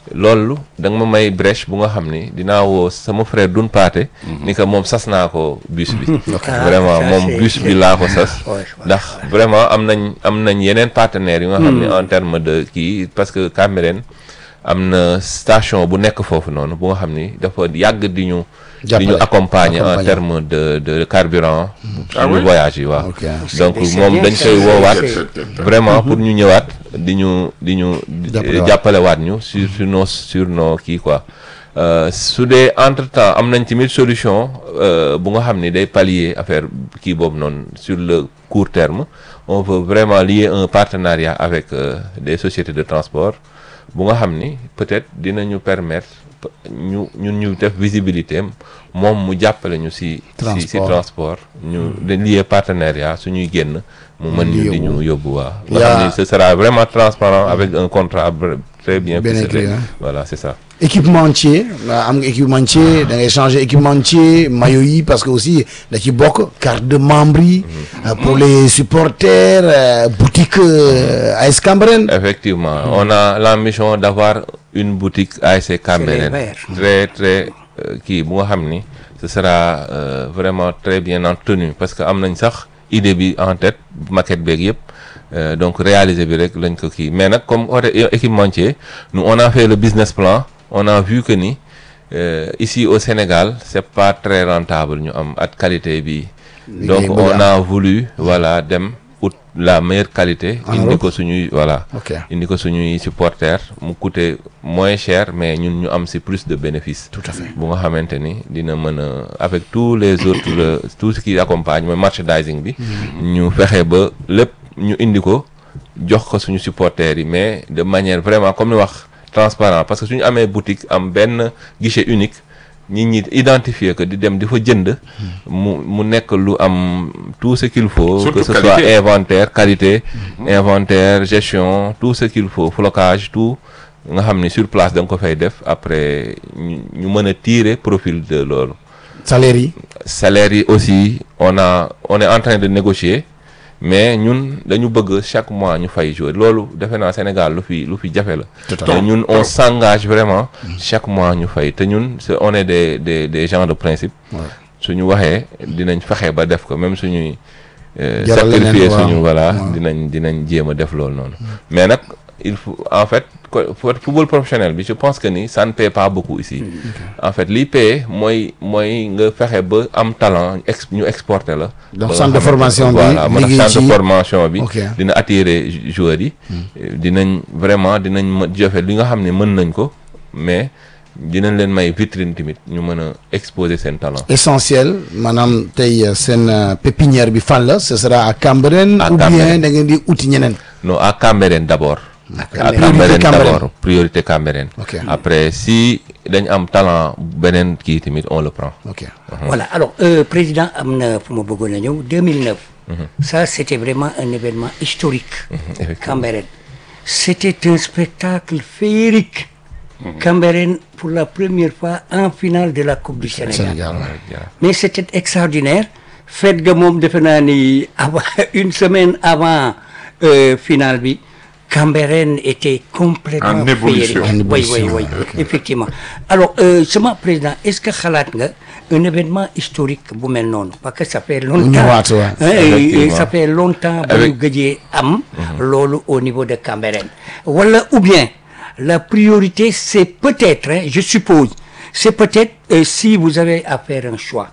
loolu da nga ma may brèche bu nga xam ni dinaa woo sama frère Dun Paate ni que moom sas naa ko bus bi vraiment ça, moom c'est- bus bi laa ko sas Ouais, ouais, ndax vraiment am nañ am nañ yeneen partenaires yu nga xam ni en terme de kii parce que Cambérène am na station bu nekk foofu noonu bu nga xam ni dafa yàgg di ñu di ñu Jàppale. accompagner en Accompagner. terme de de carburant Ah suñu oui? voyage yi waaw Ok. donc C'est- c'est moom bien dañ ça, koy c'est- woowaat c'est- vraiment pour ñu ñëwaat di ñu di ñu Jàppale waat. jàppale waat ñu sur sur nos sur nos kii quoi Euh, su dee entre temps am nañ tamit solution euh, bu nga xam ni day pallier affaire kii boobu noonu sur le court terme on veut vraiment lier un partenariat avec euh, des sociétés de transport bu nga xam ni peut-être dinañu permettre p- ñu ñun ñu def visibilité am moom mu jàppale ñu si si si Transport. transport ñu de lier partenariat suñuy génn mu mën ñu di ñu yóbbu waa nga Yaa- xam ni ce sera vraiment transparent avec un contrat br- très bien Bien ficelé écrit, hein. voilà c'est ça équipementier euh, am nga équipementier da ngay changer équipementier maillot yi parce que aussi da ci bokk carte de membre yi euh, pour les supporters euh, boutique euh, AS Cambérène effectivement on a l'ambition d'avoir une boutique ASC Cambérène verts. très très euh, kii bu nga xam ni ce sera euh, vraiment très bien entretenu parce que am nañ sax idée bi en tête maquette beeg yëpp Euh, donc réaliser bi rek lañ ko kii mais nag comme côté équipementier nous on a fait le business plan on a vu que ni euh, ici au Sénégal c'est pas très rentable ñu am at qualité bi donc Liggéey bu on baax. a voulu voilà dem ut la meilleure qualité En indi Europe? ko suñuy voilà ok indi ko suñuy supporters mu coûter moins cher mais ñun ñu am ci plus de bénéfices tout à fait bu nga xamante ni dina mën a avec tous les autres le- tout ce qui accompagne mooy merchandising bi ñu fexe ba lépp ñu indi ko jox ko suñu supporters yi mais de manière vraiment comme ni wax transparent parce que suñu amee boutique am benn guichet unique nit ñi identifier que di dem di fa jënd mu mu nekk lu am tout ce qu'il faut Surtout que ce qualité. soit inventaire qualité inventaire gestion tout ce qu'il faut flocage tout nga xam ni sur place da nga ko fay def après ñu ñu mën a tirer profil de loolu salaire yi salaire yi aussi on a on est en train de négocier mais ñun dañu bëgg chaque mois ñu fay jouer loolu defe naa Sénégal lu fi lu fi jafe la Tout à te fait. ñun on s'engage vraiment chaque mois ñu fay te ñun c'est on est des des des gens de principe suñu waxee dinañ fexe ba def ko même suñuy euh, Jaral leneen, sacrifier waaw. suñu voilà Waaw. dinañ dinañ jéem a def loolu noonu mais nag il faut en fait co- pour football professionnel bi je pense que ni ça ne paie pas beaucoup ici en fait liy paie mooy mooy nga fexe ba am talent ex ñu exporter la Donc, ba nga centre de xamante- formation bi, voilà moo tax liggéey centre de ci- formation bi Ok. dina attirer jou- joueurs yi dinañ vraiment dinañ ma joxe li nga xam ne mën nañ ko mais dinañ leen may vitrine tamit ñu mën a exposer seen talent essentiel maanaam tey euh, seen euh, pépinière bi fan la ce sera à Cambérène À ou bien Cambérène. da ngeen di uti ñeneen non à Cambérène d'abord à Cambérène. Cambérène Cambérène. d'abord priorité Cambérène Ok. après si dañ am talent beneen kii tamit on le prend ok Voilà, alors, euh, Président Amna Fumobogonagno, 2009, ça c'était vraiment un événement historique. effectivement. Cambérène. C'était un spectacle féerique. Cambérène, pour la première fois, en finale de la Coupe du Sénégal. Sénégal ouais. Yeah. Mais c'était extraordinaire. Faites de mom defe naa ni avant une semaine avant euh, finale bi Cambérène était complètement En ébullition. féerique. En Oui, ébullition, oui, oui, ok. effectivement. Alors, euh, sama président, est-ce que xalaat nga un événement historique bu mel noonu parce que ça fait longtemps. ñëwaat, ouais. hein, et- et Effectivement. ça fait longtemps ba Avec- ñu gëjee am. loolu au niveau de Cambérène. wala ou bien la priorité c'est peut-être hein, je suppose c'est peut-être euh, si vous avez à faire un choix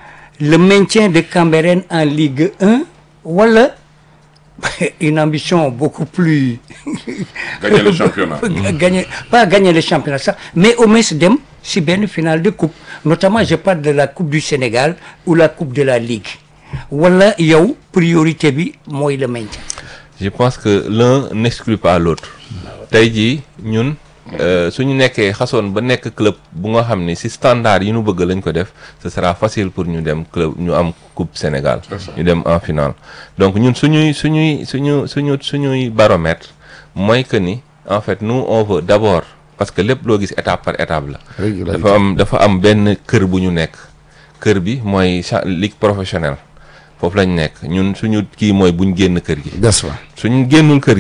le maintien de Cambérène en Ligue 1 wala une ambition beaucoup plus Gagner le championnat. gagner pas gagner le championnat ça mais au moins dem si benn finale de coupe notamment je parle de la coupe du Sénégal ou la coupe de la Ligue wala yow priorité bi mooy le maintien je pense que l'un n'exclut pas l'autre tey jii ñun euh, suñu nekkee xasoon ba nekk club bu nga xam ni ci standard yi ñu bëgg lañ ko def ce sera facile pour ñu dem club ñu am coupe Sénégal ñu dem en finale donc ñun suñuy suñuy suñu suñu suñuy baromètre mooy que ni en fait nous on veut d'abord parce que lépp loo gis étape par étape la Régularité. dafa am dafa am benn kër bu ñu nekk kër bi mooy cha- ligue professionnelle foofu lañ nekk ñun suñu kii mooy buñ génn kër gi des fa suñu génnul kër gi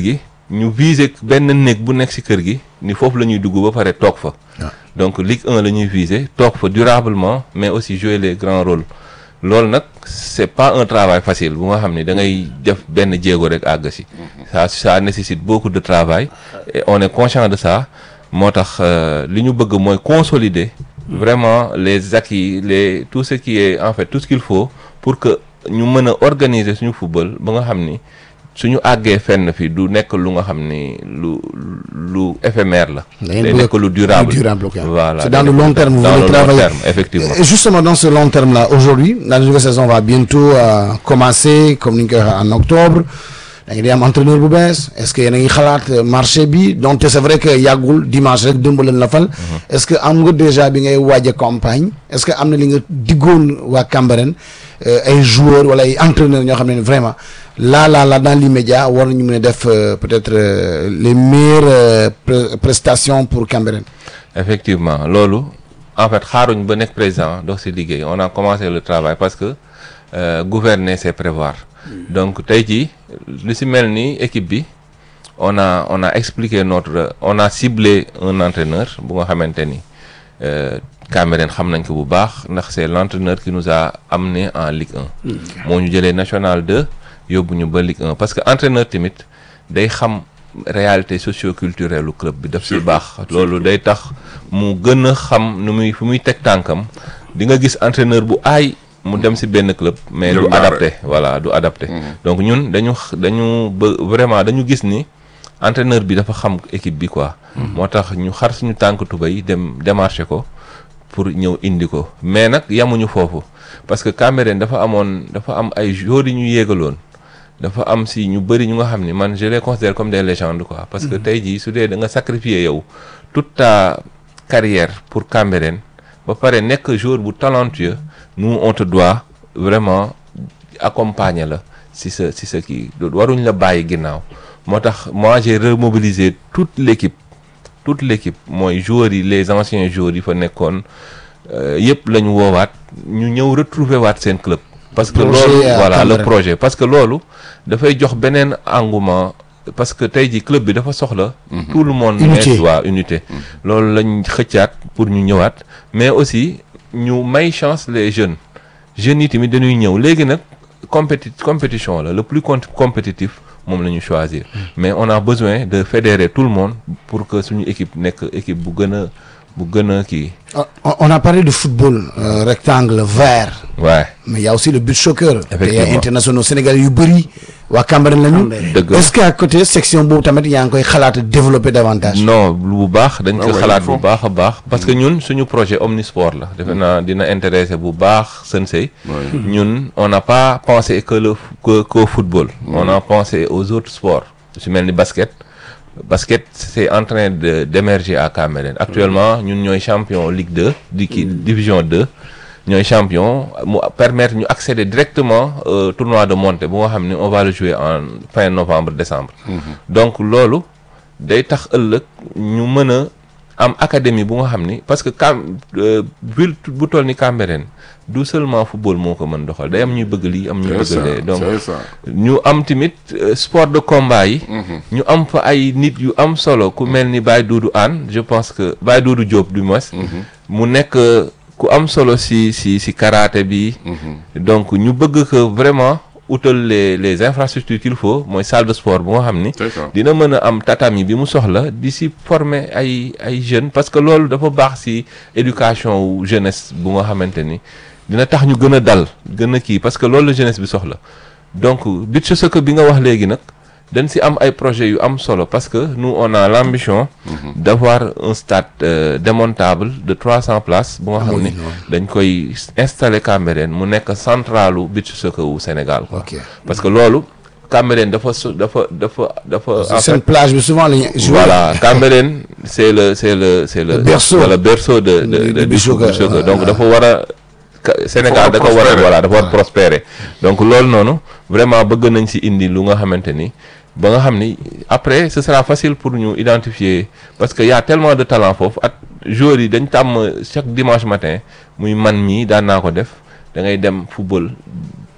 ñu viser benn néeg bu nekk ci kër gi ni foofu la ñuy dugg ba pare toog fa donc Ligue 1 la ñuy viser toog fa durablement mais aussi jouer les grands rôles loolu nag c'est pas un travail facile bu nga xam ne da ngay def benn jéego rek àgg si ça ça nécessite beaucoup de travail et on est conscient de ça moo tax li ñu bëgg mooy consolider vraiment les acquis les tout ce qui est en fait tout ce qu'il faut pour que ñu mën a organiser suñu football ba nga xam ni suñu àggee fenn fi du nekk lu nga xam ni lu lu éphémère la. day nekk lu durable durable ok. voilà c'est dans le long terme vous dans voulez le long travailler. terme effectivement. Et justement dans ce long terme là aujourd'hui la nouvelle saison va bientôt euh, commencer comme ni ñu koy waxee en octobre da ngeen di am entraîneur bu bees est-ce que yéen a ngi xalaat euh, marché bi donc c'est vrai que yàggul dimanche rek dëmb leen la fal. est-ce que am nga déjà bi ngay waaj a campagne est-ce que am na li nga diggoon waa Cambérène euh, ay joueurs wala ay entraîneurs ñoo xam ne vraiment là là là dans l'immédiat war nañu mën a def euh, peut-être euh, les meilleures euh, pre- prestations pour Cambérène. effectivement loolu en fait xaaruñ ba nekk président dox ci liggéey on a commencé le travail parce que euh, gouverner c'est prévoir donc tey jii lu ci mel ni équipe bi on a on a expliqué notre on a ciblé un entraîneur bu nga xamante ni euh, Cambérène xam nañ ko bu baax ndax c'est l'entraîneur qui nous a amené en Ligue 1 moo ñu jëlee National 2 yóbbu ñu ba Ligue 1 parce que entraîneur tamit day xam réalité socio-culturelle lu club bi daf ci baax loolu day tax mu gën a xam nu muy fu muy teg tànkam di nga gis entraîneur bu aay mu dem ci benn club mais du Jël dara. adapté voilà du adapté donc ñun dañu x- dañu ba vraiment dañu gis ni entraîneur bi dafa xam équipe bi quoi moo tax ñu xar suñu tànk tubéy dem démarcher ko pour ñëw indi ko mais nag yamuñu foofu parce que Cambérène dafa amoon dafa am ay joueurs yi ñu yéegaloon dafa am si ñu bëri ñu nga xam ni man je les considère comme des légendes quoi parce que tey jii su dee da nga sacrifier yow toute ta carrière pour Cambérène ba pare nekk joueur bu talentueux nous on te doit vraiment accompagner la si sa si sa kii waruñ la bàyyi ginnaaw moo tax moi j'ai remobilisé toute l'équipe toute l'équipe mooy joueurs yi les anciens joueurs yi fa nekkoon euh, yëpp la ñu woowaat ñu ñëw retrouver waat seen club parce que Projet loolu à voilà le Cambérène. projet parce que loolu dafay jox beneen engouement parce que tey jii club bi dafa soxla tout le monde Unité. nekk waa unité loolu lañ xëccaat pour ñu ñëwaat mais aussi ñu may chance les jeunes jeunes yi tamit dañuy ñëw léegi nag compéti compétition la le plus com- compétitif moom la ñu choisir mais on a besoin de fédérer tout le monde pour que suñu équipe nekk équipe bu gën a bu gën a kii On, on a parlé de football euh, rectangle vert waaye mais il y a aussi le beach soccer. Effectivement. te internationaux sénégalais yu bëri waa Cambérène lañu. Dëgg la. est-ce que à côté section boobu tamit yaa ngi koy xalaat développer davantage. non bu baax dañ ko Ah ouais, xalaat il faut. bu baax a baax parce que ñun suñu projet omnisport la defe naa dina intéresser bu baax Sensei ñun on n'a pas pensé que le que qu'au football on a pensé aux autres sports su mel ni basket basket c'est en train de d'émerger à Cambérène actuellement ñun ñooy champion Ligue 2 di kii division 2 ñooy champion mu permettre ñu accéder directement au tournoi de montée bu nga xam ne on va le jouer en fin novembre décembre donc loolu day tax ëllëg ñu mën a am académie bu nga xam ni parce que Cam euh, ville bu toll ni Cambérène du seulement football moo ko mën doxal day am ñuy bëgg lii am ñuy c'est bëgg ça lee donc c'est ça ñu am tamit euh, sport de combat yi ñu am fa ay nit yu am solo ku mel ni Baye Doudou Anne je pense que Baye Doudou Diop du moins mu nekk euh, ku am solo si si si karaté bi donc ñu bëgg que vraiment utal les les infrastructures qu'il faut mooy salle de sport bu nga xam ni c'est ça dina mën a am tatami bi mu soxla di si former ay ay jeunes parce que loolu dafa baax si éducation wu jeunesse bu nga xamante ni dina tax ñu gën a dal gën a kii parce que loolu la jeunesse bi soxla donc beach soccer bi nga wax léegi nag dañ si am ay projets yu am solo parce que nous on a l'ambition d'avoir un stade euh, démontable de 300 places bu nga xam ni dañ koy installer Cambérène mu nekk centralu beach soccer wu Sénégal quoi ok parce que loolu Cambérène dafa so dafa dafa dafa en seen fait plage bi souvent la ñuy jouer. voilà Cambérène c'est le c'est le c'est le Le berceau. c'est le berceau de de Du- de du du soccer, soccer. ouais, donc ouais. dafa war a Ka- Sénégal da Dafa ko war a war a prospérer. voilà dafa war a prospérer donc loolu noonu vraiment bëgg nañ ci indi lu nga xamante ni ba nga xam ni après ce sera facile pour ñu identifier parce que y a tellement de talent foofu at joueurs yi dañ tàmm chaque dimanche matin muy man mii daan naa ko def da ngay dem football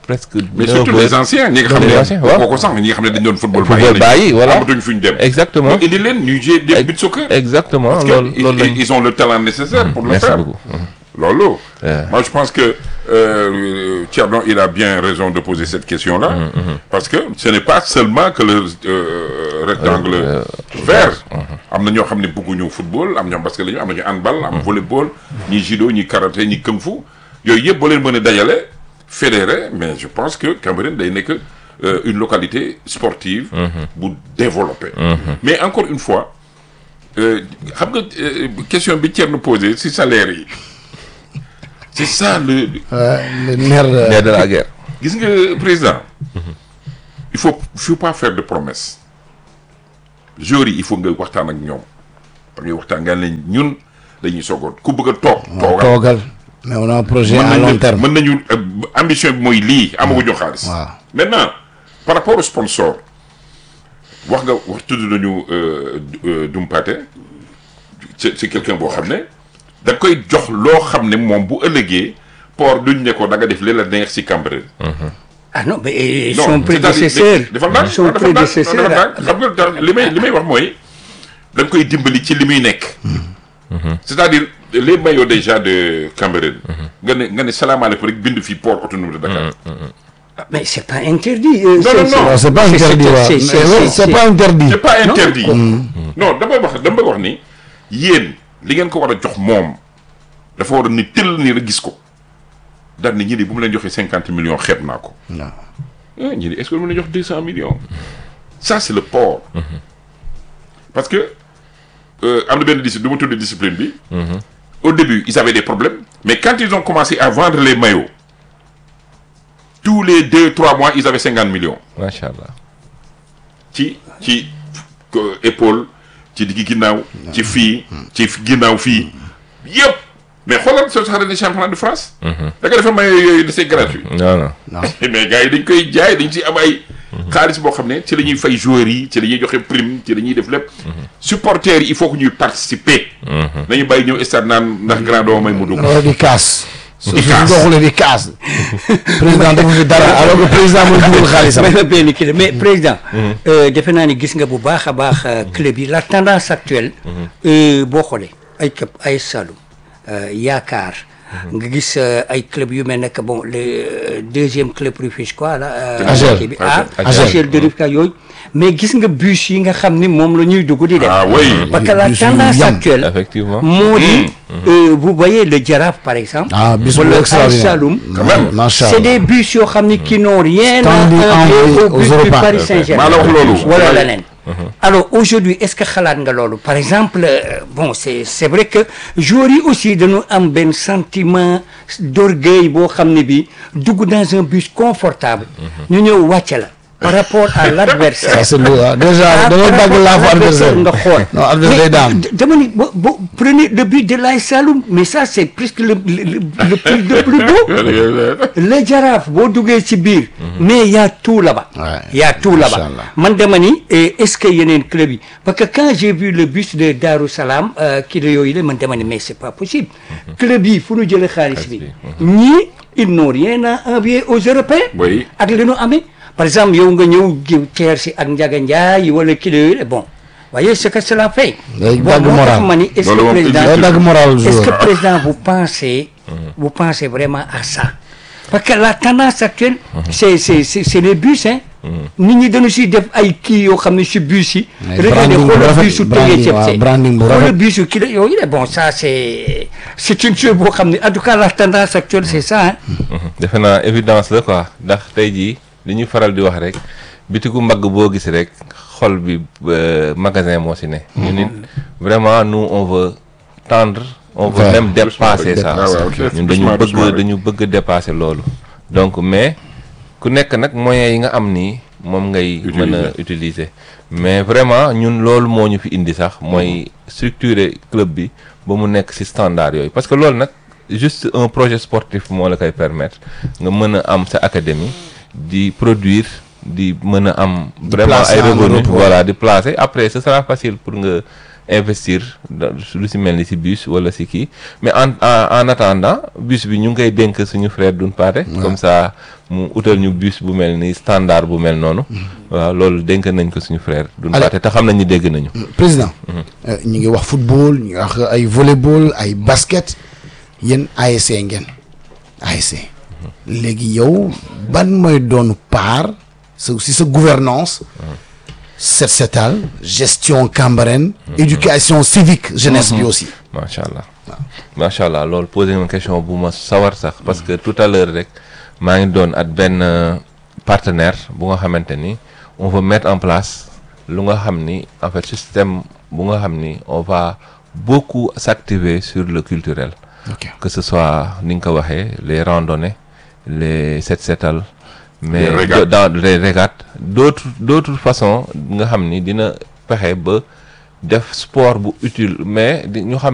presque mais neuf surtout heures. les anciens ñi nga xam Les ne anciens, waaw. kooku sax ñi nga xam ne dañu doon football Football bàyyi, voilà. amatuñ fuñ dem exactement ñu indi leen ñu jouer des beach soccer exactement parce que loolu ils- loolu lañ ils ont le talent nécessaire pour le merci faire beaucoup loolu Ouais. moi je pense que euh, Thierno il a bien raison de poser cette question là parce que ce n'est pas seulement que le euh, rectangle Euh, vert am na ñoo xam ne bëgguñu football am ñoom parce que la ñu am nañu handball am volleyball ñi judo ñi karaté ñi kung fu yooyu yëpp boo leen mën a dajale fédéré mais je pense que Cameroun day nekk euh, une localité sportive bu développée mais encore une fois euh, xam nga euh, question bi Thierno posé si salaire yi c'est ça le Euh, le nerf de- nerf de la guerre gis nga président il faut il faut pas faire de promesses joueurs yi il faut nga waxtaan ak ñoom da ngay waxtaan nga leen ñun dañuy soogoon ku bëgg a toog toogal toogal mais on a un projet mën à long nañu terme mën nañu euh, ambition bi mooy lii amaguñu xaalis waaw. maintenant par rapport au sponsor wax nga wax tudd nañu euh, euh, Dumpate c'est c'est quelqu'un boo xam ne da koy jox loo xam ne moom bu ëllëgee port duñ ne ko da nga def li la neex si Cambérène ah non mais euh, non son prédécesseur dafa naan son prédécesseur xam nga dara li may li may wax mooy da nga koy dimbali ci li muy nekk c'est-à-dire les maillots déjà de Cambérène nga ne nga ne salaamaaleykum rek bind fii port autonome de Dakar mais c'est pas interdit euh, Non, c'est- non, non. c'est- Non, c'est pas c'est- interdit c'est- waaw c'est- mais c'est- ouais, c'est- c'est pas interdit c'est pas interdit non damay wax damay wax ni yéen li ngeen ko war a jox moom dafa war a ni tëll ni rek gis ko daal ni ñi di bu mu leen joxee cinquante millions xeeb naa ko Non. ah ñi di est-ce que mu leen jox deux cent millions ça c'est le port parce que euh, am na benn discipline du ma tudd discipline bi au début ils avaient des problèmes mais quand ils ont commencé à vendre les maillots tous les deux trois mois ils avaient cinquante millions macha allah ci ci euh, épaule ci diggi ginnaaw ci fii ci ginnaaw fii yëpp mais xoolal soo saxaree ne championnat de France da nga defa may yooyu c'est gratuit non non mais gars yi dañ koy jaay dañ ci am ay xaalis boo xam ne ci la ñuy fay joueurs yi ci la ñuy joxe prime ci la ñuy def lépp supporters yi il faut que ñuy participer nañu bàyyi ñëw stade naan ndax grand doo may mu dugg wala di kaas su Di su kaas. doxulee di kaas président defu fi dara alors que président mooy dugal xaalisam may ma benn kii la mais président euh, defe naa ni gis nga bu baax a baax euh, club yi la tendance actuelle euh, boo xoolee ay club ay Saloum euh, Yaakaar nga gis euh, ay club yu mel ne que bon le euh, deuxième club rufisquois la euh, Agel. kii bi ah Agel. Agel de Rufisque yooyu mais gis nga bus yi nga xam ni moom la ñuy dugg di dem ah oui parce que la Bus yu tendance yam. actuelle effectivement moo di euh, vous voyez le Jaraaf par exemple ah bis bu wala ay extraordinaire Saloum Quand même. macha c'est allah des bus yoo xam ni qui n'ont rien Standing à envoyé envier au aux bus du Européens. Paris Saint-Germain maa la wax loolu wala leneen alors aujourd'hui est-ce que xalaat nga loolu par exemple euh, bon c'est c'est vrai que joueurs yi aussi dañu am benn sentiment d'orgueil boo xam ne bi dugg dans un bus confortable ñu ñëw wàcce la par rapport à l'adversaire ça c'est lourd ah déjà Ah, da ngay par dagg rapport laafu à adversaire nga xool non adversaire day daan d- dama ni bo bo prenez le but de l'AS Saloum mais ça c'est presque le le le, le plus le plus beau le jaraaf boo duggee ci biir mais y a tout là-bas Ouais. y a tout là-bas Inch'Allah. man dama ni eh, est-ce que yeneen club yi parce que quand j'ai vu le bus de Darou Salam euh, kii la yooyu la man dama ni mais c'est pas possible club yi fu ñu jëlee xaalis bi ñii ils n'ont rien à envier aux Européens Oui. ak li ñu amee par exemple yow nga ñëw jiw teer si ak Ndiaga Ndiaye wala kii la yooyu la bon voyez ce que cela fait Day bon dagg moo tax moral. ma ni est-ce Loolu que moom président day dagg moral est-ce que joueur président vous pensez vous pensez vraiment à ça parce que la tendance actuelle c'est c'est c'est c'est les bus hein nit ñi dañu si def ay kii yoo xam ne si bus yi Mais regardez branding bu xoolal rafet, busu branding, tëjee ceeb waaw, see branding bu xoolal rafet. busu kii la yooyu la bon ça c'est c'est une chose boo xam ne en tout cas la tendance actuelle c'est ça hein defe naa évidence la quoi ndax tey jii li ñuy faral di wax rek bitigu mbagg boo gis rek xol bi euh, magasin moo si ne ñu nit vraiment nous on veut tendre on veut Ouais. même dépasser ça Ah ouais, ok. ñun dañu Doucement, doucement bëgg rek. dañu bëgg dépasser loolu donc mais ku nekk nag moyens yi nga am nii moom ngay mën a utiliser mais vraiment ñun loolu moo ñu fi indi sax mooy structurer club bi ba mu nekk ci standard yooyu parce que loolu nag juste un projet sportif moo la koy permettre nga mën a am sa académie di produire di mën a am vraiment placer ay en revenus Europe, ouais. voilà di placer après ce sera facile pour nga investir da- lu si mel ni si bus wala si kii mais en en en attendant bus bi ñu ngi koy dénk suñu frère Doudou Pathé comme ça mu utal ñu bus bu mel ni standard bu mel noonu waaw loolu dénk nañ ko suñu frère Doudou Allez. Pathé te xam nañ ni dégg nañu président euh, ñu ngi wax football ñu ngi wax ay volleyball ay basket yéen ASC ngeen ASC léegi yow ban mooy doon part sa si sa gouvernance set setal gestion Cambérène éducation civique jeunesse bi aussi macha allah macha allah loolu posé nga ma question bu ma sawar sax parce que tout à l'heure rek maa ngi doon at benn euh, partenaire bu nga xamante ni on veut mettre en place lu nga xam ni en fait système bu nga xam ni on va beaucoup s'activer sur le culturel ok que ce soit ni nga ko waxee les randonnées les set setal mais Les régates. dans les régates d'autres d'autres façons nga xam ni dina fexe ba def sport bu utile mais di ñu xam